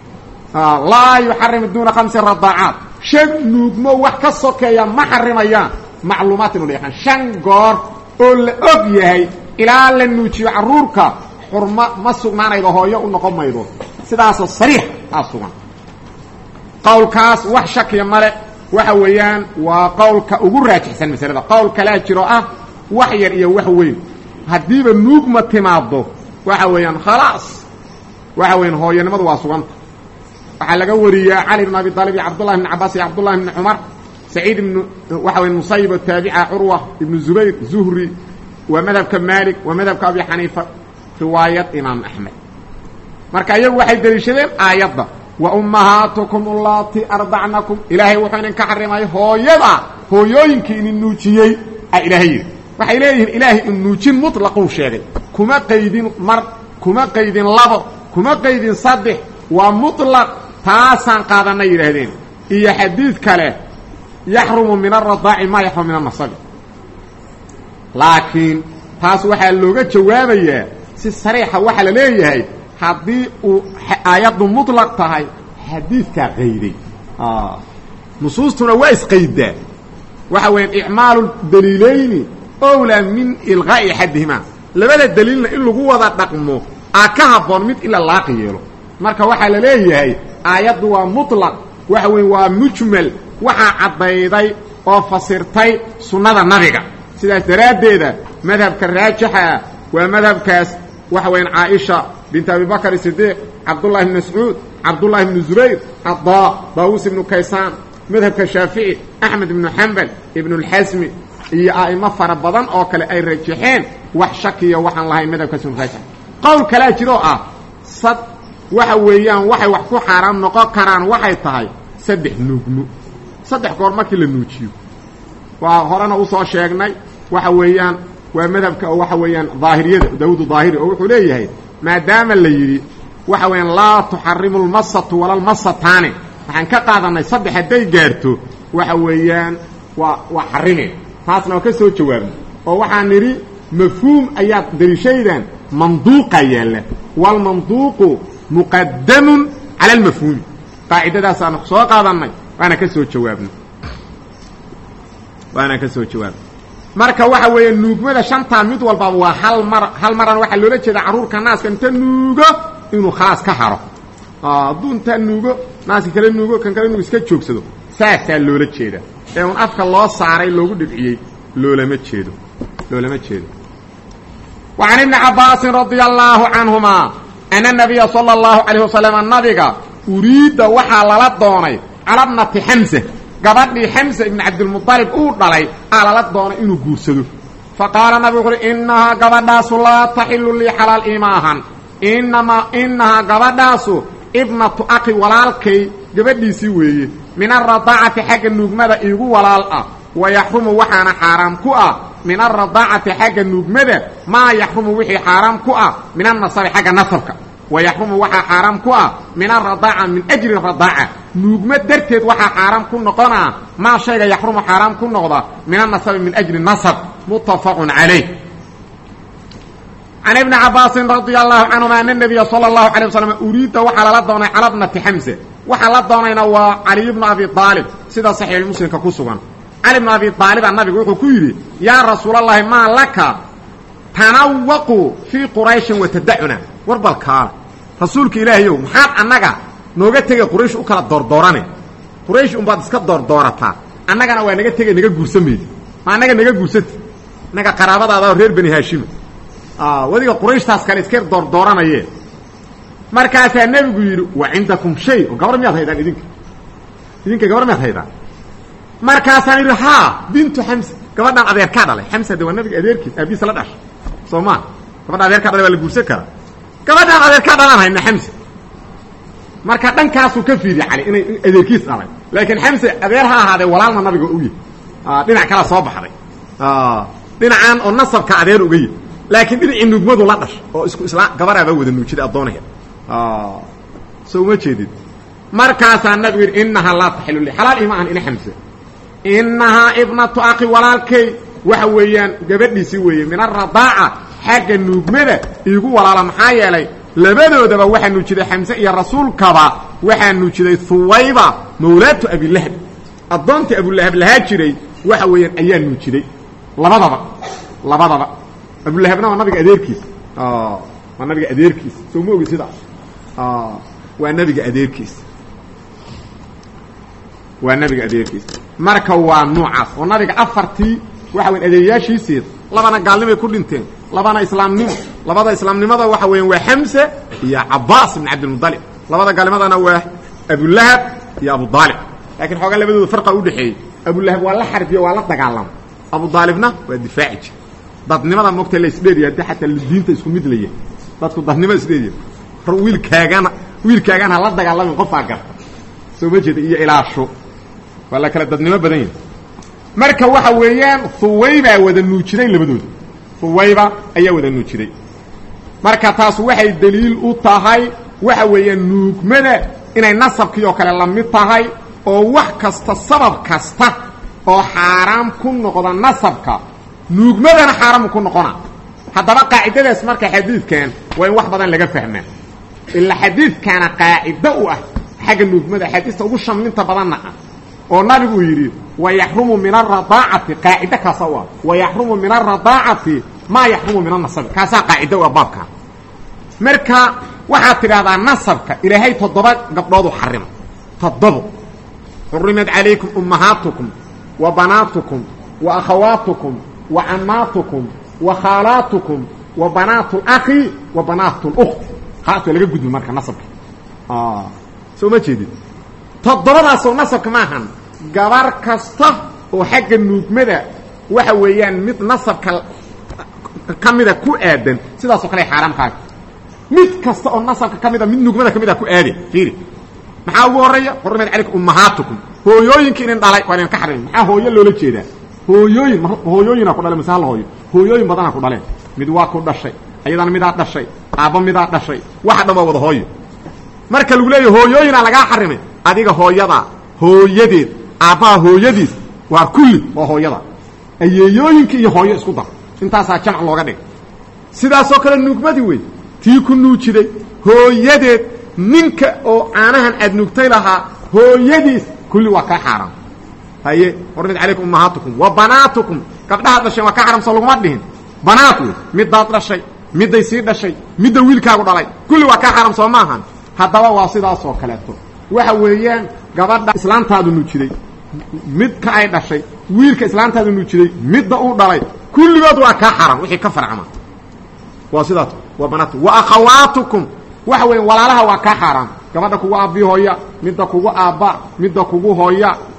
laa yuxarimu duuna khamsi radaacaat shan nuugmo wax ka sokeeya ma xarimayaan macluumaat inu la yaqaan shan goor oo la og yahay ilaa la nuujiyo carruurka xurmo ma sugnaanaydo hooyo u noqon maydo sidaasoo sariix aa sugan qowlkaas wax shakiya male waxa weeyaan waa qowlka ugu raajixsan masalada qowl kalea jiro ah wax yar iyo wax weyn haddiiba nuugma timaaddo waxa weeyaan khalaas waxa weeyaan hooyanimadu waa suganta waxaa laga wariyaa cali bn abi aalib iyo cabdullahi bn cabaas iyo cabdullahi bni cumar saciid ibnu waxa weya musayib taabica curwa ibnu zubayr zuhri waa madhabka maalik waa madhabka abi xaniifa riwaayad imaam axmed marka iyagu waxay deliishadeen aayadda wa ummahaatukum allaati ardacnakum ilaahay wuxuu idinka xarimay hooyada hooyooyinkii idin nuujiyey a ilaahay yidhi waxay leeyihiin ilaahay in nuujin mutlaquu sheegay kuma qaydin mar kuma qaydin labo kuma qaydin saddex waa mutlaq taasaan qaadanay yidhaahdeen iyo xadiid kale yaxrumu min aradaaci maa yaxrumu min anasabi laakiin taas waxaa looga jawaabayaa si sariixa waxaa la leeyahay haddii uu aayaddu muطlaq tahay xadiidkaa qayday nusuustuna waa isqaydaa waxa weeyaan icmaalu daliilayni owlaa min ilqaa'i axadihimaa labada daliilna in lagu wada dhaqmo aa ka habboon mid ila laaqi yeelo marka waxaa la leeyahay aayaddu waa muطlaq waxa weeye waa mujmal waxaa caddayday oo fasirtay sunnada nabiga sidaas daraaddeeda madhabka raajixa ah waa madhabkaas waxa weeyaan caaisha bint abi bakr sidiiq cabdullahi bn mascuud cabdullahi bnu zubayr cadaa daawuus ibnu kaysaan madhabka shaafici axmed ibnu xambal ibnu اlxasmi iyo a'imo fara badan oo kale ay rajaxeen wax shakiya waxaan lahayn madhabkaas inu raajix qowl kalaa jiroo ah sad waxa weeyaan waxay wax ku xaaraan noqon karaan waxay tahay saddex nuugmo saddex goor markii la nuujiyo waa horena usoo sheegnay waxa weeyaan waa madhabka oo waxa weeyaan daahiriyada daawuud daahiri oo wuxuu leeyahay maadaama la yidhi waxa weeyaan laa tuxarimu lmasatu wala lmasataani waxaan ka qaadanay saddex hadday gaarto waxa weeyaan waa waa xarimeen taasna waa ka soo jawaabnay oo waxaan nidhi mafhuum ayaad daliishaydan manduuqa yaalla waalmanduuqu muqadamun cala almafhuumi qaacidadaasaanu soo qaadannay waana ka soo jawaabnay waana ka soo jawaabnay marka waxa weeye nuugmada shantaa mid walbaba waa hal mar hal marana waxaa loola jeeda carruurka naaska inta nuugo inuu khalaas ka haro hadduu intaa nuugo naaska kala nuugo kan kale inuu iska joogsado saasaa loola jeeda ee un afka loo saaray loogu dhibciyey loolama jeedo loolama jeedo wa can ibni cabbaasin radia allaahu canhuma ana nabiya sala allahu calayh wasalam nabiga uriidda waxaa lala doonay calabnati xamsa gabadhii xamsa ibn cabdilmualib uu dhalay aa lala doonay inuu guursado fa qaala nabigu wuxuuhi innahaa gabadhaasu laa taxilu lii xalaal iima ahan inamaa inahaa gabadhaasu ibnatu aqi walaalkay gabadhiisii weeye min alradaacati xagga nuugmada iigu walaal ah wa yaxrumu waxaana xaaraam ku ah min alradaacati xagga nuugmada maa yaxrumu wixii xaaraam ku ah min annasabi xagga nasabka wa yaxrumu waxaa xaaraam ku ah min alradaaca min ajli radaaca nuugma darteed waxaa xaaraam ku noqonaa maa shayga yaxrumu xaaraam ku noqda min annasabi min ajli nasab muttafaqun calayh can ibni cabaasin radia allahu canhuma ana nabiya sala allahu alay wasalam uriida waxaa lala doonay cala bnati xamse waxaa la doonayna waa caliy bnu abi aalib sida saxiixulmuslimka ku sugan cali bnu abi aalibaa nabigu wuxuu ku yidhi yaa rasuulallaahi maa laka tanawaqu fii qurayshin watadacuna war balkaala rasuulka ilaahayow maxaad annaga nooga tegay quraysh u kala doordoorane quraysh unbaad iska doordoorataa annagana waa naga tegay naga guursamaydi ma annaga naga guursati annaga qaraabadaada reer bani haashima wadiga qurayshtaas kale iska doordooranayee markaasaa nebigu yidhi wa cindakum shay oo gabar miyaad haydaan idinka idinka gabar miyaad haydaan markaasaan yidhi haa bintu xamsa gabadhaan adeerkaa dhalay xamsa de waa nabiga adeerkiis aabiisa la dhashay soo maa gabadha adeerkaa dhalay waa la guursan karaa gabadhaan adeerkaa dhalaan hayna xamsa marka dhankaasuu ka fiiriye cali inay adeerkiis dhalay laakiin xamse adeer ha ahaadee walaalna nabiga u yahy dhinac kala soo baxday dhinacaan oo nasabka adeer uga yahy laakiin dhinacii nuugmadu la dhashay oo isku isla gabaraabaa wada nuujiday addoonaheed so uma jeedid markaasaa nabigu yidhi inahaa laa taxilu li xalaal ima ahan ina xamse inahaa ibnatu aqi walaalkay waxa weeyaan gabadhiisii weeye min aradaaca xagga nuugmada iigu walaala maxaa yeelay labadoodaba waxaa nuujiday xamse iyo rasuulkaba waxaa nuujiday huwayba mawlaatu abilahab addoontii abulahab lahaa jiray waxa weeyaan ayaa nuujiday labadaba labadaba abulahabna waa nabiga adeerkiisa waa nabiga adeerkiisa soo ma ogi sidaas waa nabiga adeerkiisa waa nabiga adeerkiisa marka waa nuucaas oo nabiga afartii waxa weyan adeeryaashiisiid labana gaalnimay ku dhinteen labana islaamnimo labada islaamnimada waxa weyan waa xamse iyo cabaas ibn cabdilmualib labada gaalnimadana waa abulahab iyo abudaalib lakiin xoogaa labadooda farqa udhexeeyey abulahab waa la xarbiyo waa la dagaalama abudaalibna waa difaaci jir dadnimada mogta la isdheeriya haddi xataa diinta isku mid laya dadku dadnimo isdheeriya wiilkaagana wiilkaagaan ha la dagaalamin qofaa garta soo ma jeeda iyo ilaasho waa la kala dadnimo badan yahay marka waxa weeyaan huwaybaa wada nuujiday labadooda huwayba ayaa wada nuujiday marka taas waxay daliil u tahay waxa weeyaan nuugmada inay nasabkii oo kale la mid tahay oo wax kasta sabab kasta oo xaaraam ku noqda nasabka nuugmadana xaaraamu ku noqona haddaba qaacidadaas marka xadiidkan waa in wax badan laga fahmaa ilaa xadiidkaana qaacido u ah xagga nuugmada axaadiista ugu shamlinta badanna ah oo nabigu yidhi wayaxrumu min aradaacati qaacido kaasa u ah wayaxrumu min aradaacati maa yaxrumu min anasabi kaasaa qaacido u ah baabkaa marka waxaad tidhahdaa nasabka ilaahay toddoba gabdhoodu xarima toddobo xurimat calaykum ummahaatukum wa banaatukum wa akhawaatukum wa cammaatukum wa khaalaatukum wa banaatu اlakhi wa banaatu اlukti khalaas waa laga gudbi marka nasabka soo ma jeedid toddobadaasoo nasabka maahan gabar kasta oo xagga nuugmada waxa weeyaan mid nasabka ka mida ku aadan sidaasoo kale xaaraamkaaga mid kasta oo nasabka ka mida mid nuugmada ka mida ku aade fiiri maxaa ugu horeeya xurimat calaykum ummahaatukum hooyooyinka inin dhalay waa idinka xarimi maxaa hooyo loola jeedaa hooyooyin hooyooyina ku dhale mase hal hooyo hooyooyin badanaa ku dhaleen mid waa ku dhashay ayadana midaa dhashay aabba midaa dhashay waxa dhan waa wada hooyo marka lagu leeyahy hooyooyinaa lagaa xarimay adiga hooyadaa hooyadeed aabbaha hooyadiis waa kulli waa hooyada ayeeyooyinka iyo hooyo isku dar intaasaa jamc looga dhigay sidaasoo kale nuugmadii wey tii ku nuujiday hooyadeed ninka oo caanahan aad nuugtay lahaa hooyadiis kulli waa kaa xaaraam haye xurmid calaykum ummahaatukum wa banaatukum gabdhahaad dhasheen waa ka xaramsoo laguma dhihin banaat wey middaad dhashay midday sii dhashay midda wiilkaagu dhalay kulli waa kaa xaram soo maahan haddaba waa sidaasoo kaleeto waxa weeyaan gabadha islaantaadu nuujiday midka ay dhashay wiilka islaantaadu nuujiday midda uu dhalay kulligood waa kaa xaram wixii ka farcama waa sidaas waa banaat wa akhawaatukum waxa weya walaalaha waa kaa xaaraam gabadha kugu aabbii hooya midda kugu aabba midda kugu hooya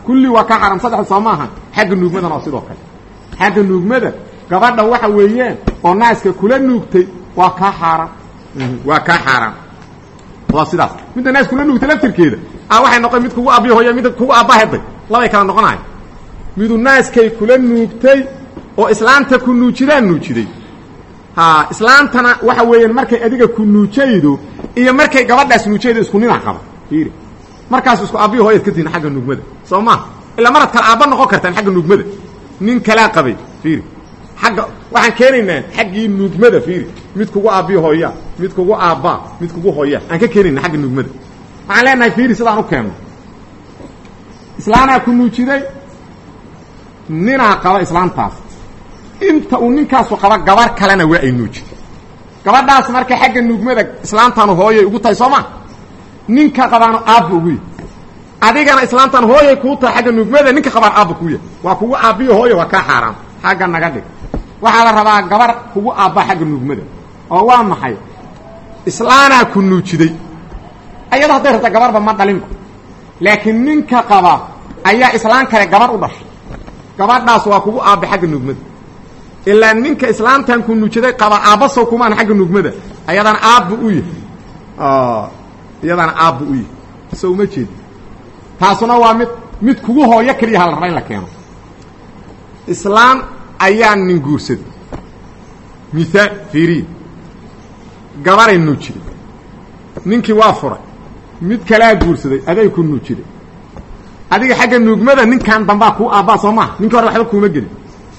kulli waa kaa xaaraam saddexda soo maaha xagga nuugmadana waa sidoo kale xagga nuugmada gabadha waxa weeyaan oo naaska kula nuugtay waa kaa xaaraam waa kaa xaaraam waa sidaas midda naas kula nuugtay laftirkeeda a waxay noqon mid kugu aabbiyo hooya mid kugu aabbaheday labay kala noqonayo midu naaskay kula nuugtay oo islaanta ku nuujidaan nuujiday ha islaantana waxa weeyaan markay adiga ku nuujaydo iyo markay gabadhaas nuujaydo isku ninac qaba fiiri markaas isku aabbiyo hooyaad ka tihin xagga nuugmada soo maa ilaa marad kale aabba noqon kartaan xagga nuugmada nin kalaa qabay fiiri agga waxaan keenaynaa xaggii nuugmada fiiri mid kugu aabbiyo hooya mid kugu aabbaa mid kugu hooya aan ka keenayna xagga nuugmada waxaan leenahay fiiri sidaan u keenno islaanaa ku nuujiday ninaa qaba islaantaas inta uu ninkaasu qaba gabar kalena waa ay nuujiday gabadhaas marka xagga nuugmada islaantanu hooyay ugu tahay soo ma ninka qabaano aabba ugu yahy adigana islaantan hooyay kuu tahay xagga nuugmada ninka qabaan aabba kuu yahay waa kugu aabbiyo hooya waa kaa xaaraam xagga naga dhig waxaa la rabaa gabar kugu aabba xagga nuugmada oo waa maxay islaanaa ku nuujiday ayado hadday rabta gabarba ma dhalinba laakiin ninka qaba ayaa islaan kale gabar u dhashay gabadhaas waa kugu aabba xagga nuugmada ilaa ninka islaantan ku nuujiday qaba aabbasow kumaan xagga nuugmada ayadana aabbu u yahay iyadana aabbu u yahay so uma jeedi taasuna waa mid mid kugu hooyo keliya ha la raba in la keeno islaan ayaa nin guursaday miaal fiiriya gabaray nuujiday ninkii waa furay mid kalaa guursaday aday ku nuujiday adiga xagga nuugmada ninkan dambaa kuu aabbaa soo maha ninkii hore waxba kuuma gelin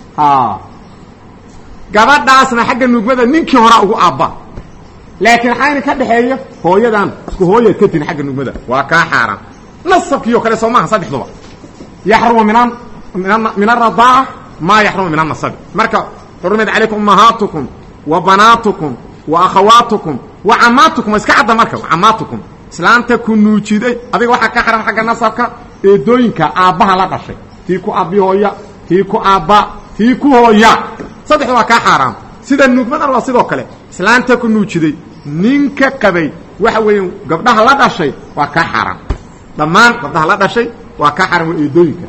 gabadhaasna xagga nuugmada ninkii horaa ugu aabbaa laakiin xayna ka dhexeeya hooyadan isku hooyaad ka tihin xagga nuugmada waa kaa xaaraan nasabkii oo kale soo maaha saddexduba yaxrumu min min aradaaca maa yaxrumu min anasabi marka xurumat calaykum ummahaatukum wa banaatukum wa akhawaatukum wa camaatukum iska cadda marka camaatukum islaanta ku nuujiday adiga waxaa ka xaran xagga nasabka eedooyinka aabbaha la dhashay tii ku aabbi hooya tii ku aabba tii ku hooya saddexda waa kaa xaaraam sida nuugmadana waa sidoo kale islaanta ku nuujiday ninka qabay waxa weeye gabdhaha la dhashay waa kaa xaaraam dhammaan gabdhaha la dhashay waa kaa xaram waa eedooyinka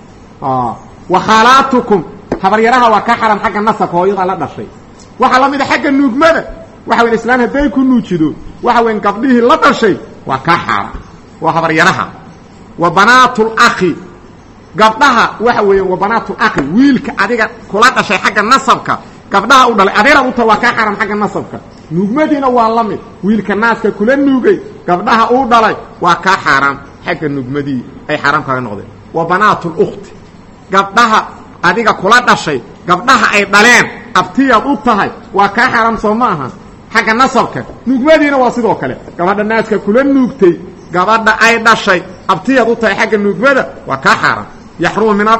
wa khaalaatukum habaryaraha waa kaa xaram xagga nasabka hooyada la dhashay waxaa la mid a xagga nuugmada waxa weyn islaan hadday ku nuujido waxa weyn gabdhihii la dhashay waa kaa xaram waa habaryaraha wa banaatlakhi gabdhaha waxa weeye wa banaatlakhi wiilka adiga kula dhashay xagga nasabka gabdhaha u dhalay adeeraad u tahay waa kaa xaram xagga nasabka nuugmadiina waa la mid wiilka naaska kula nuugay gabdhaha uu dhalay waa kaa xaaraam xagga nuugmadii ay xaaraam kaga noqdeen wa banaatlukti gabdhaha adiga kula dhashay gabdhaha ay dhaleen abtiyaad u tahay waa kaa xaaraam soo ma aha xagga nasabka nuugmadiina waa sidoo kale gabadha naaska kula nuugtay gabadha ay dhashay abtiyaad u tahay xagga nuugmada waa kaa xaaraam yaxrumu min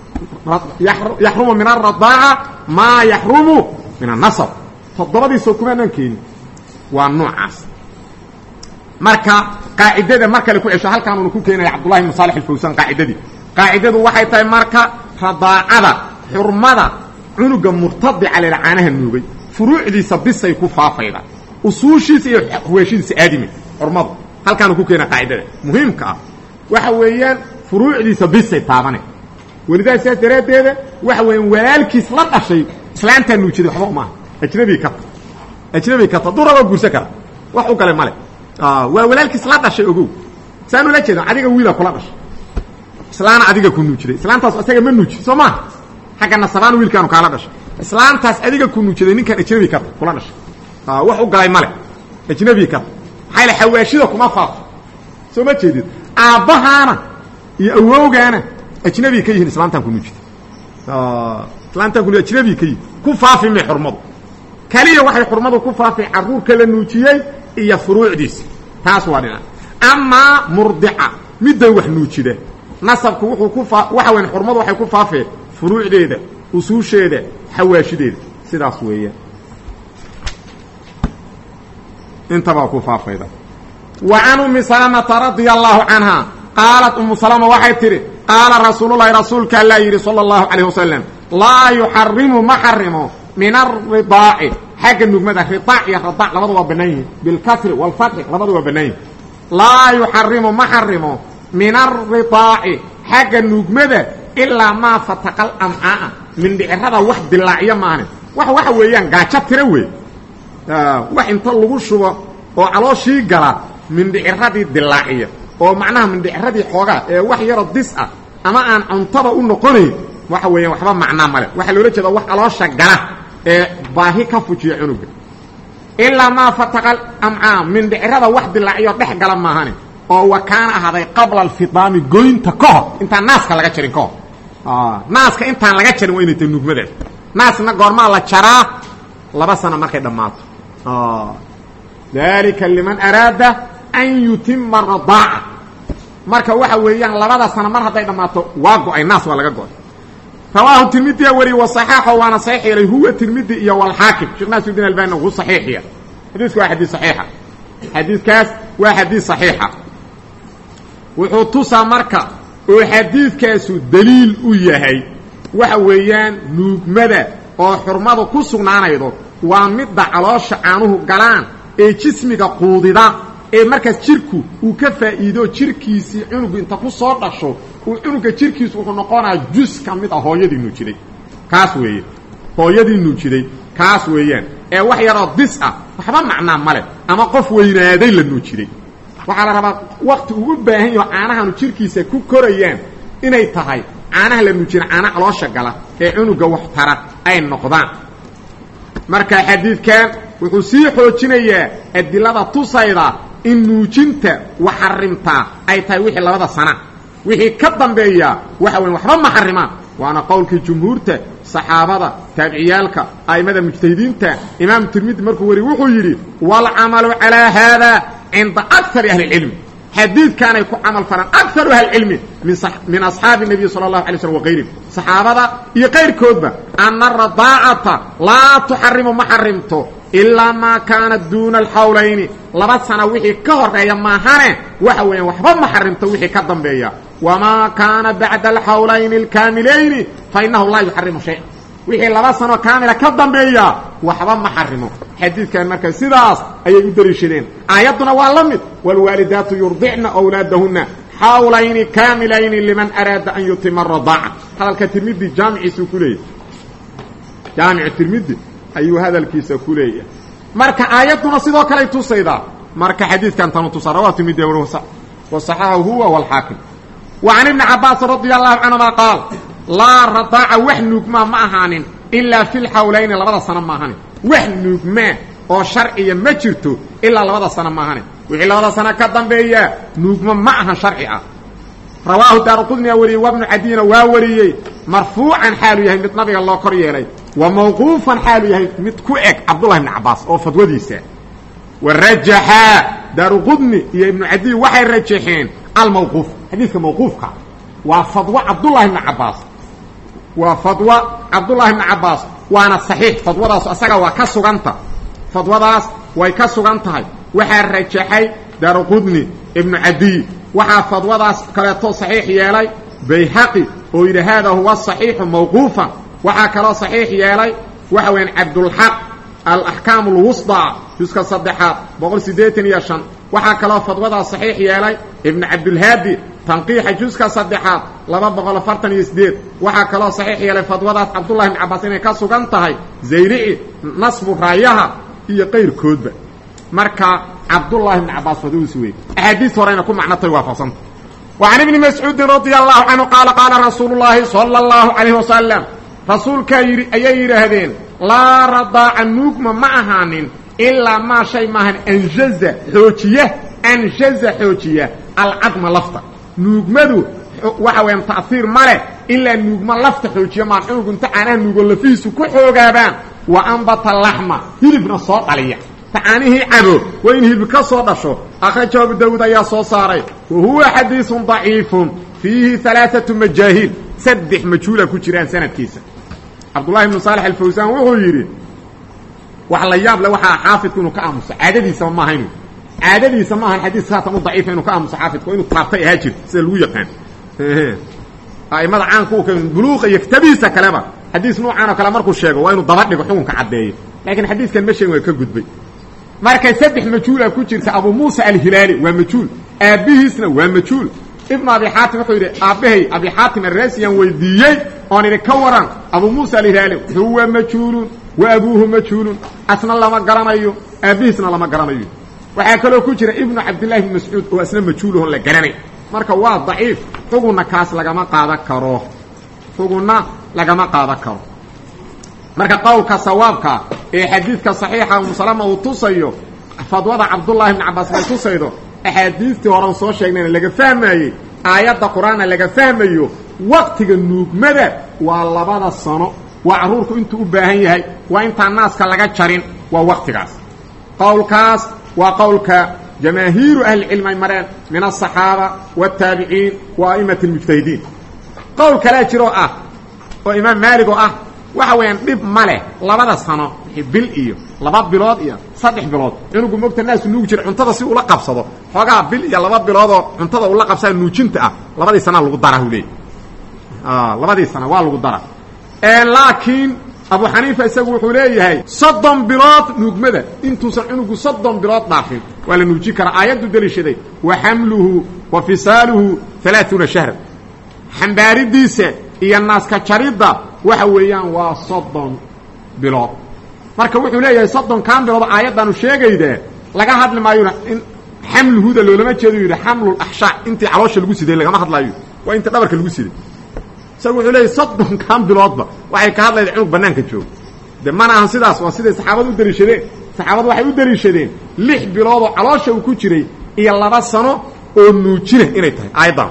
yaxrumu min aradaaca maa yaxrumu min annasab toddobadiisoo kumaanaan keenin waa noocaas marka qaacidada mar kale ku cesho halkaanuuna ku keenaya cabdullahi ibnu saalix alfawsan qaacidadii qaacidadu waxay tahay marka radaacada xurmada cunuga murtadica leha caanaha nuugay furuucdiisa bisay ku faafayda usuushiisa iyo huweeshadiisa aadime xurmadu halkaanu ku keena qaacidada muhiimka ah waxa weeyaan furuucdiisa bisay taabane welidaas saas daraaddeeda waxa weeyaan walaalkiis la dhashay islaantaa nuujiday waxba umaaha ajnabi kata ajnabi kata duu rabaa guursan kara wax u gale male waa walaalkiis la dhashay ogow saan ula jeeda adiga wiila kula dhashay islaana adiga ku nuujiday islaantaas isaga ma nuujid soo maaha xagga nasabaan wiilkaanu kaala dhashay islaantaas adiga ku nuujiday ninkan ajnabi kata kula dhashay wax u galay male ajnabi kata maxaa yale xawaashida kuma faafo soo ma jeedid aabbahaana iyo awowgaana ajnabi ka yihiin islaantan ku nuujiday islaantan ku ajnabi ka yihin ku faafi may xurmadu kaliya waxay xurmadu ku faafay carruurka la nuujiyey iyo furuucdiisa taas waa dhinac amaa murdica middan wax nuujida nasabku wuxuu ku faa waxa weyn xurmadu waxay ku faafeen furuucdeeda usuusheeda xawaashideeda sidaas weeyaan intabaa ku faafayda wa can ummi salamata radia allahu canha qaalat umu salama waxay tidhi qaala rasuululahi rasuulka allaa yidhi sala allahu calayh wasalam laa yuxarimu ma xarimo min aridaaci xagga nugmada ridaac iyo radaac labada waa bannaan yihin bilkasri waalfatxi labada waa bannaan yihin laa yuxarimu ma xarimo min aridaaci xagga nuugmada ilaa maa fataqal amcaaa mindhicirada wax dilaacyo maane wax waxa weeyaan gaajo tira wey wax inta lagu shubo oo calooshii gala mindhiciradii dilaaciya oo macnaha mindhiciradii xoogaa ee wax yaroo dis ah ama aan cuntada u noqonayn waxa weeyaan waxba macnaa male waxaa loola jeeda wax caloosha gala ee baahi ka fujiya cunuga ilaa maa fataqal amcaa mindhicirada wax dilaaciyo dhex gala maahane oo wa kaana ahaaday qabla alfidaami goynta ka hor intaan naaska laga jarin ka hor naaska intaan laga jarin waa inay tahay nuugmadaas naasna goormaa la jaraa laba sano markay dhammaato dalika liman araada an yutima radaaca marka waxa weeyaan labada sano mar hadday dhammaato waa go-ay naas waa laga go-ay rawaahu tirmidiya wariye waصaxaaxo waana saxiix yeelay huwa tirmidi iyo walxaakim sheekh naasudin albani uu saxiixiya xadiisku waa xadiis saxiixa xadiidkaas waa xadiis saxiixa wuxuu tusaa marka oo xadiidkaasu daliil u yahay waxa weeyaan nuugmada oo xurmadu ku sugnaanaydo waa midda caloosha caanuhu galaan ee jismiga quudida ee markaas jirku uu ka faa'iido jirkiisii cunugu inta ku soo dhasho uu cunuga jirkiisu wuxuu noqonaya jus ka mid a hooyadii nuujiday kaas weeye hooyadii nuujiday kaas weeyaan ee wax yaroo dis ah waxba macnaa male ama qof weynaaday la nuujiday waxaa la rabaa wakti ugu baahan yaho caanahanu jirkiisa ku korayaan inay tahay caanaha la nuujina caana caloosha gala ee cunuga wax tara ay noqdaan marka xadiidkan wuxuu sii xoojinayaa adilada tusayda in nuujinta waxarimtaa ay tahay wixii labada sana wixii ka dambeeya waxa weya waxba ma xarimaan waana qowlkii jumhuurta saxaabada taabiciyaalka a'immada mujtahidiinta imaam tirmidi markuu wariy wuxuu yidhi waalcamalu calaa haada cinda akari ahli اlcilmi xadiidkaanay ku camal falaan akaru ahlicilmi min asxaabi الnabiy salى اlahu alay slm wakayrihim saxaabada iyo kayrkoodba ana aradaacata laa tuxarimu ma xarimto ilaa maa kaana duuna alxawlayni laba sana wixii ka horeeya maahane waxa weeyaan waxba ma xarimto wixii ka dambeeya wamaa kaana bacda alxawlayni alkaamilayni fainahu laa yuxarimu shaya wixii laba sanoo kaamila ka dambeeya waxba ma xarimo xadiidkan marka sidaas ayay u dariishadeen aayadduna waa la mid wاlwaalidaatu yurdicna wlaadahuna xawlayni kaamilayni liman araada an yutima radaaca hadalka tirmidi jaamiciisuu ku leeyahy jaamicu tirmidi ayuu hadalkiisa ku leeyahay marka aayadduna sidoo kaley tusaydaa marka xadiidkan tanu tusaa rawa tirmidi waصaxaxahu huwa wاlxaakim wa can ibni cabaas radi allahu canهuma qaal laa radaaca wax nuugmaa ma ahaanin ilaa fi lxawlayni labada sano maahanin wax nuugmaa oo sharciya ma jirto ilaa labada sano maahanin wixii labada sano ka dambeeya nuugma ma ahan sharci ah rawaahu daaruqudniya wariyey wabnu cadiyna waa wariyey marfuucan xaalu yahay mid nabiga loo kor yeelay wa mawquufan xaalu yahay mid ku eg cabdullahi ibni cabaas oo fadwadiisa wa rajaxaa daaruqudni iyo ibnu cadiy waxay rajaxeen almawquuf xadiidka mawquufka waa fadwo cabdullahi ibni cabaas waa fadwo cabdullahi ibni cabaas waana saxiix fadwadaas asaga waa ka suganta fadwadaas way ka sugan tahay waxaa rajaxay daaruqudni ibnu cadiy waxaa fadwadaas kaleeto saxiix yeelay bayhaqi oo yidhi haada huwa صaxiixu mawquufan waxaa kaloo saxiix yeelay waxa weeyaan cabdulxaq alaxkaam اlwusطى juska saddexaad boqol siddeetan iyo shan waxaa kaloo fadwadaas saxiix yeelay ibnu cabdulhaadi tanqiixa juska saddexaad laba boqol afartan iyo sideed waxaa kaloo saxiix yeelay fadwadaas cabdullahi ibn cabaas inay ka sugan tahay zayrici nasbu raayaha iyo qayrkoodba marka cabdullahi ibn cabaas fadwadiis wey axaadiis horeyna ku macnotay waafaqsanta wa can ibni mascuudin radia allahu canhu qaala qaala rasuulu llaahi sala allahu calayh wasalam rasuulkaa yidhi ayay yidhaahdeen laa radaaca nuugma ma ahaanin ilaa maa shay maahan anjaza xoojiya anjaza xoojiya alcadma lafta nuugmadu waxa weeyaan ta'hiir ma leh ilaa nuugma lafta xoojiya maan cunugu inta caanaha nuugo lafihiisu ku xoogaabaan wa ambata laxma hilibna soo dhaliya tacaanihii cabo waa in hilib ka soo dhasho akhrajahu abu dawuud ayaa soo saaray wa huwa xadiisun daciifun fiihi alaaatu majaahiil saddex majhuula ku jiraan sanadkiisa cabdullahi ibnu saalex alfawsaan wuxuu yidhi wax la yaab le waxaa xaafidku inuu ka aamuso caadadiisaba maaha inu caadadiisa maahan xadiiska haatan u daciifa inuu ka aamuso xaafidku inuu taabtay ahaa jir sida lagu yaqaan a'immada caanka u ka buluuqa iyo kitabihiisa kaleba xadiis nuucan oo kale markuu sheego waa inuu daba dhigo xukunka caddeeyo laakiin xadiiskan ma sheegin waa ka gudbay marka saddex majhuula ku jirta abu muusa alhilaali waa majhuul aabbihiisna waa majhuul ibnu abi xaatim wuxuu yidhi aabbahay abi xaatim arraasiyaan weydiiyey oon idhi ka waran abuu muusa alhilaali huwa majhuulun wa abuuhu majhuulun asna lama garanayo aabbihiisna lama garanayo waxaa kaloo ku jira ibnu cabdillahi bni mascuud oo asna majhuulahon la garanay marka waa daciif xugunna kaas lagama qaadan karo xugunna lagama qaadan karo marka qowlka sawaabka ee xadiidka saxiixa umusalama uu tusayo fadwada cabdullaahi bni cabbaas bay tusaydo axaadiistii horan soo sheegnayna laga fahmayey aayadda qur-aanna laga fahmayo waqtiga nuugmada waa labada sano waa carruurku intuu u baahan yahay waa intaan naaska laga jarin waa waqtigaas qowlkaas waa qowlka jamaahiiru ahlicilmi ay mareen min aلصaxaaba wالtaabiciin wa a'imati اlmujtahidiin qowl kalaa jiroo ah oo imaam maalig oo ah waxa weeyaan dhib ma leh labada sano bil iyo laba bilood iyo saddex bilood cunugu mogta naasu nuugi jira cuntada si ula qabsado xoogaa bil iyo laba biloodoo cuntada ula qabsaa nuujinta ah labadii sana lagu dara hu leey labadii sana waa lagu dara laakiin abu xaniifa isagu wuxuu leeyahay soddon bilood nuugmada intuusan cunugu soddon bilood dhaafin waa la nuujin karaa aayaddu deliishaday wa xamluhu wa fisaaluhu alaaثuuna shahra xambaaridiisa iyo naaska jaridda waxa weeyaan waa soddon bilood marka wuxuu leeyahay soddonkan bilood aayaddaanu sheegayda laga hadli maayona in xamluhuda loolama jeedo yidhi xamlulaxshaa intii caloosha lagu siday lagama hadlaayo waa intii dhabarka lagu siday isagu wuxuu leeyahy soddonkan biloodba waxay ka hadlayda cunug bannaanka joogo de mana ahan sidaas waa siday saxaabadu u deliishadeen saxaabadu waxay u deliishadeen lix biloodoo caloosha uu ku jiray iyo laba sano oo nuujina inay tahay aayaddan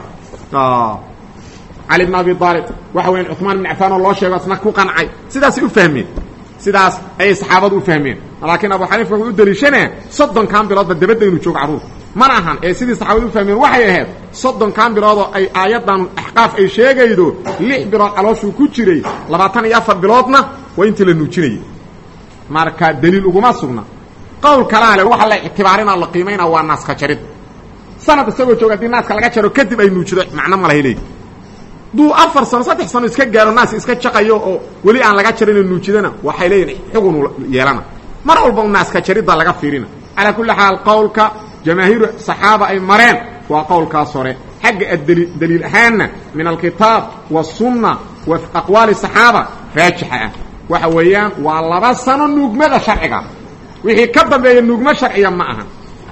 cali bn abi aalib waxa weyan cuثmaan bn cafaan oo loo sheego asna ku qancay sidaasay u fahmeen sidaas ayay saxaabadu u fahmeen laakiin abu xaniifa wuxuu u deliishanaya soddonkan biloodba dabadda inuu joogo carruur mana ahan ee sidii saxaabadu u fahmeen waxay ahayd soddonkan biloodoo ay aayaddan axqaaf ay sheegaydo lix bilood calooshuu ku jiray labaatan iyo afar biloodna waa intii la nuujinayay marka deliil uguma sugna qowl kalaa le waxa la ictibaarinaa la qiimaynaa waa naaska jarid sanad isagoo jooga haddii naaska laga jaro kadib ay nuujido macno ma lahay leey duu afar sano saddex sano iska gaaro naas iska jaqayo oo weli aan laga jarin oo nuujidana waxay leeyihin xugun yeelana mar walba u naaska jaridda laga fiirina calaa kulli xaal qowlka jamaahiiru saxaaba ay mareen waa qowlkaas hore xagga adli daliil ahaanna min alkitaab waالsunna wa aqwaali saxaaba raajixa ah waxa weeyaan waa laba sano nuugmada sharciga wixii ka dambeeya nuugmo sharciya ma aha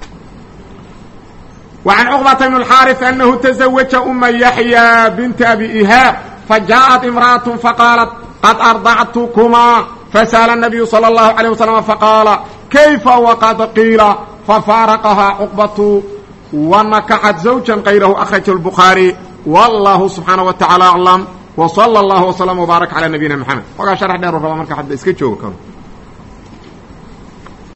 وعن cقبة بن الحاrث أنه تزوج أma يحyى بنت أبي إهاab فجاءت امرأة فقالت قد أرضعتكما فسأل النبي صلى الله عليه وسلم فقال كيف وقد قيل ففارقها cقبة ونكحت زوجا غيره أخرج البخاري والله سبحانه وتعالى أعلم وصلى الله وسلم وبارك على نبينا محمد وgaa شرح dheer raba marka hadda iska jooga karo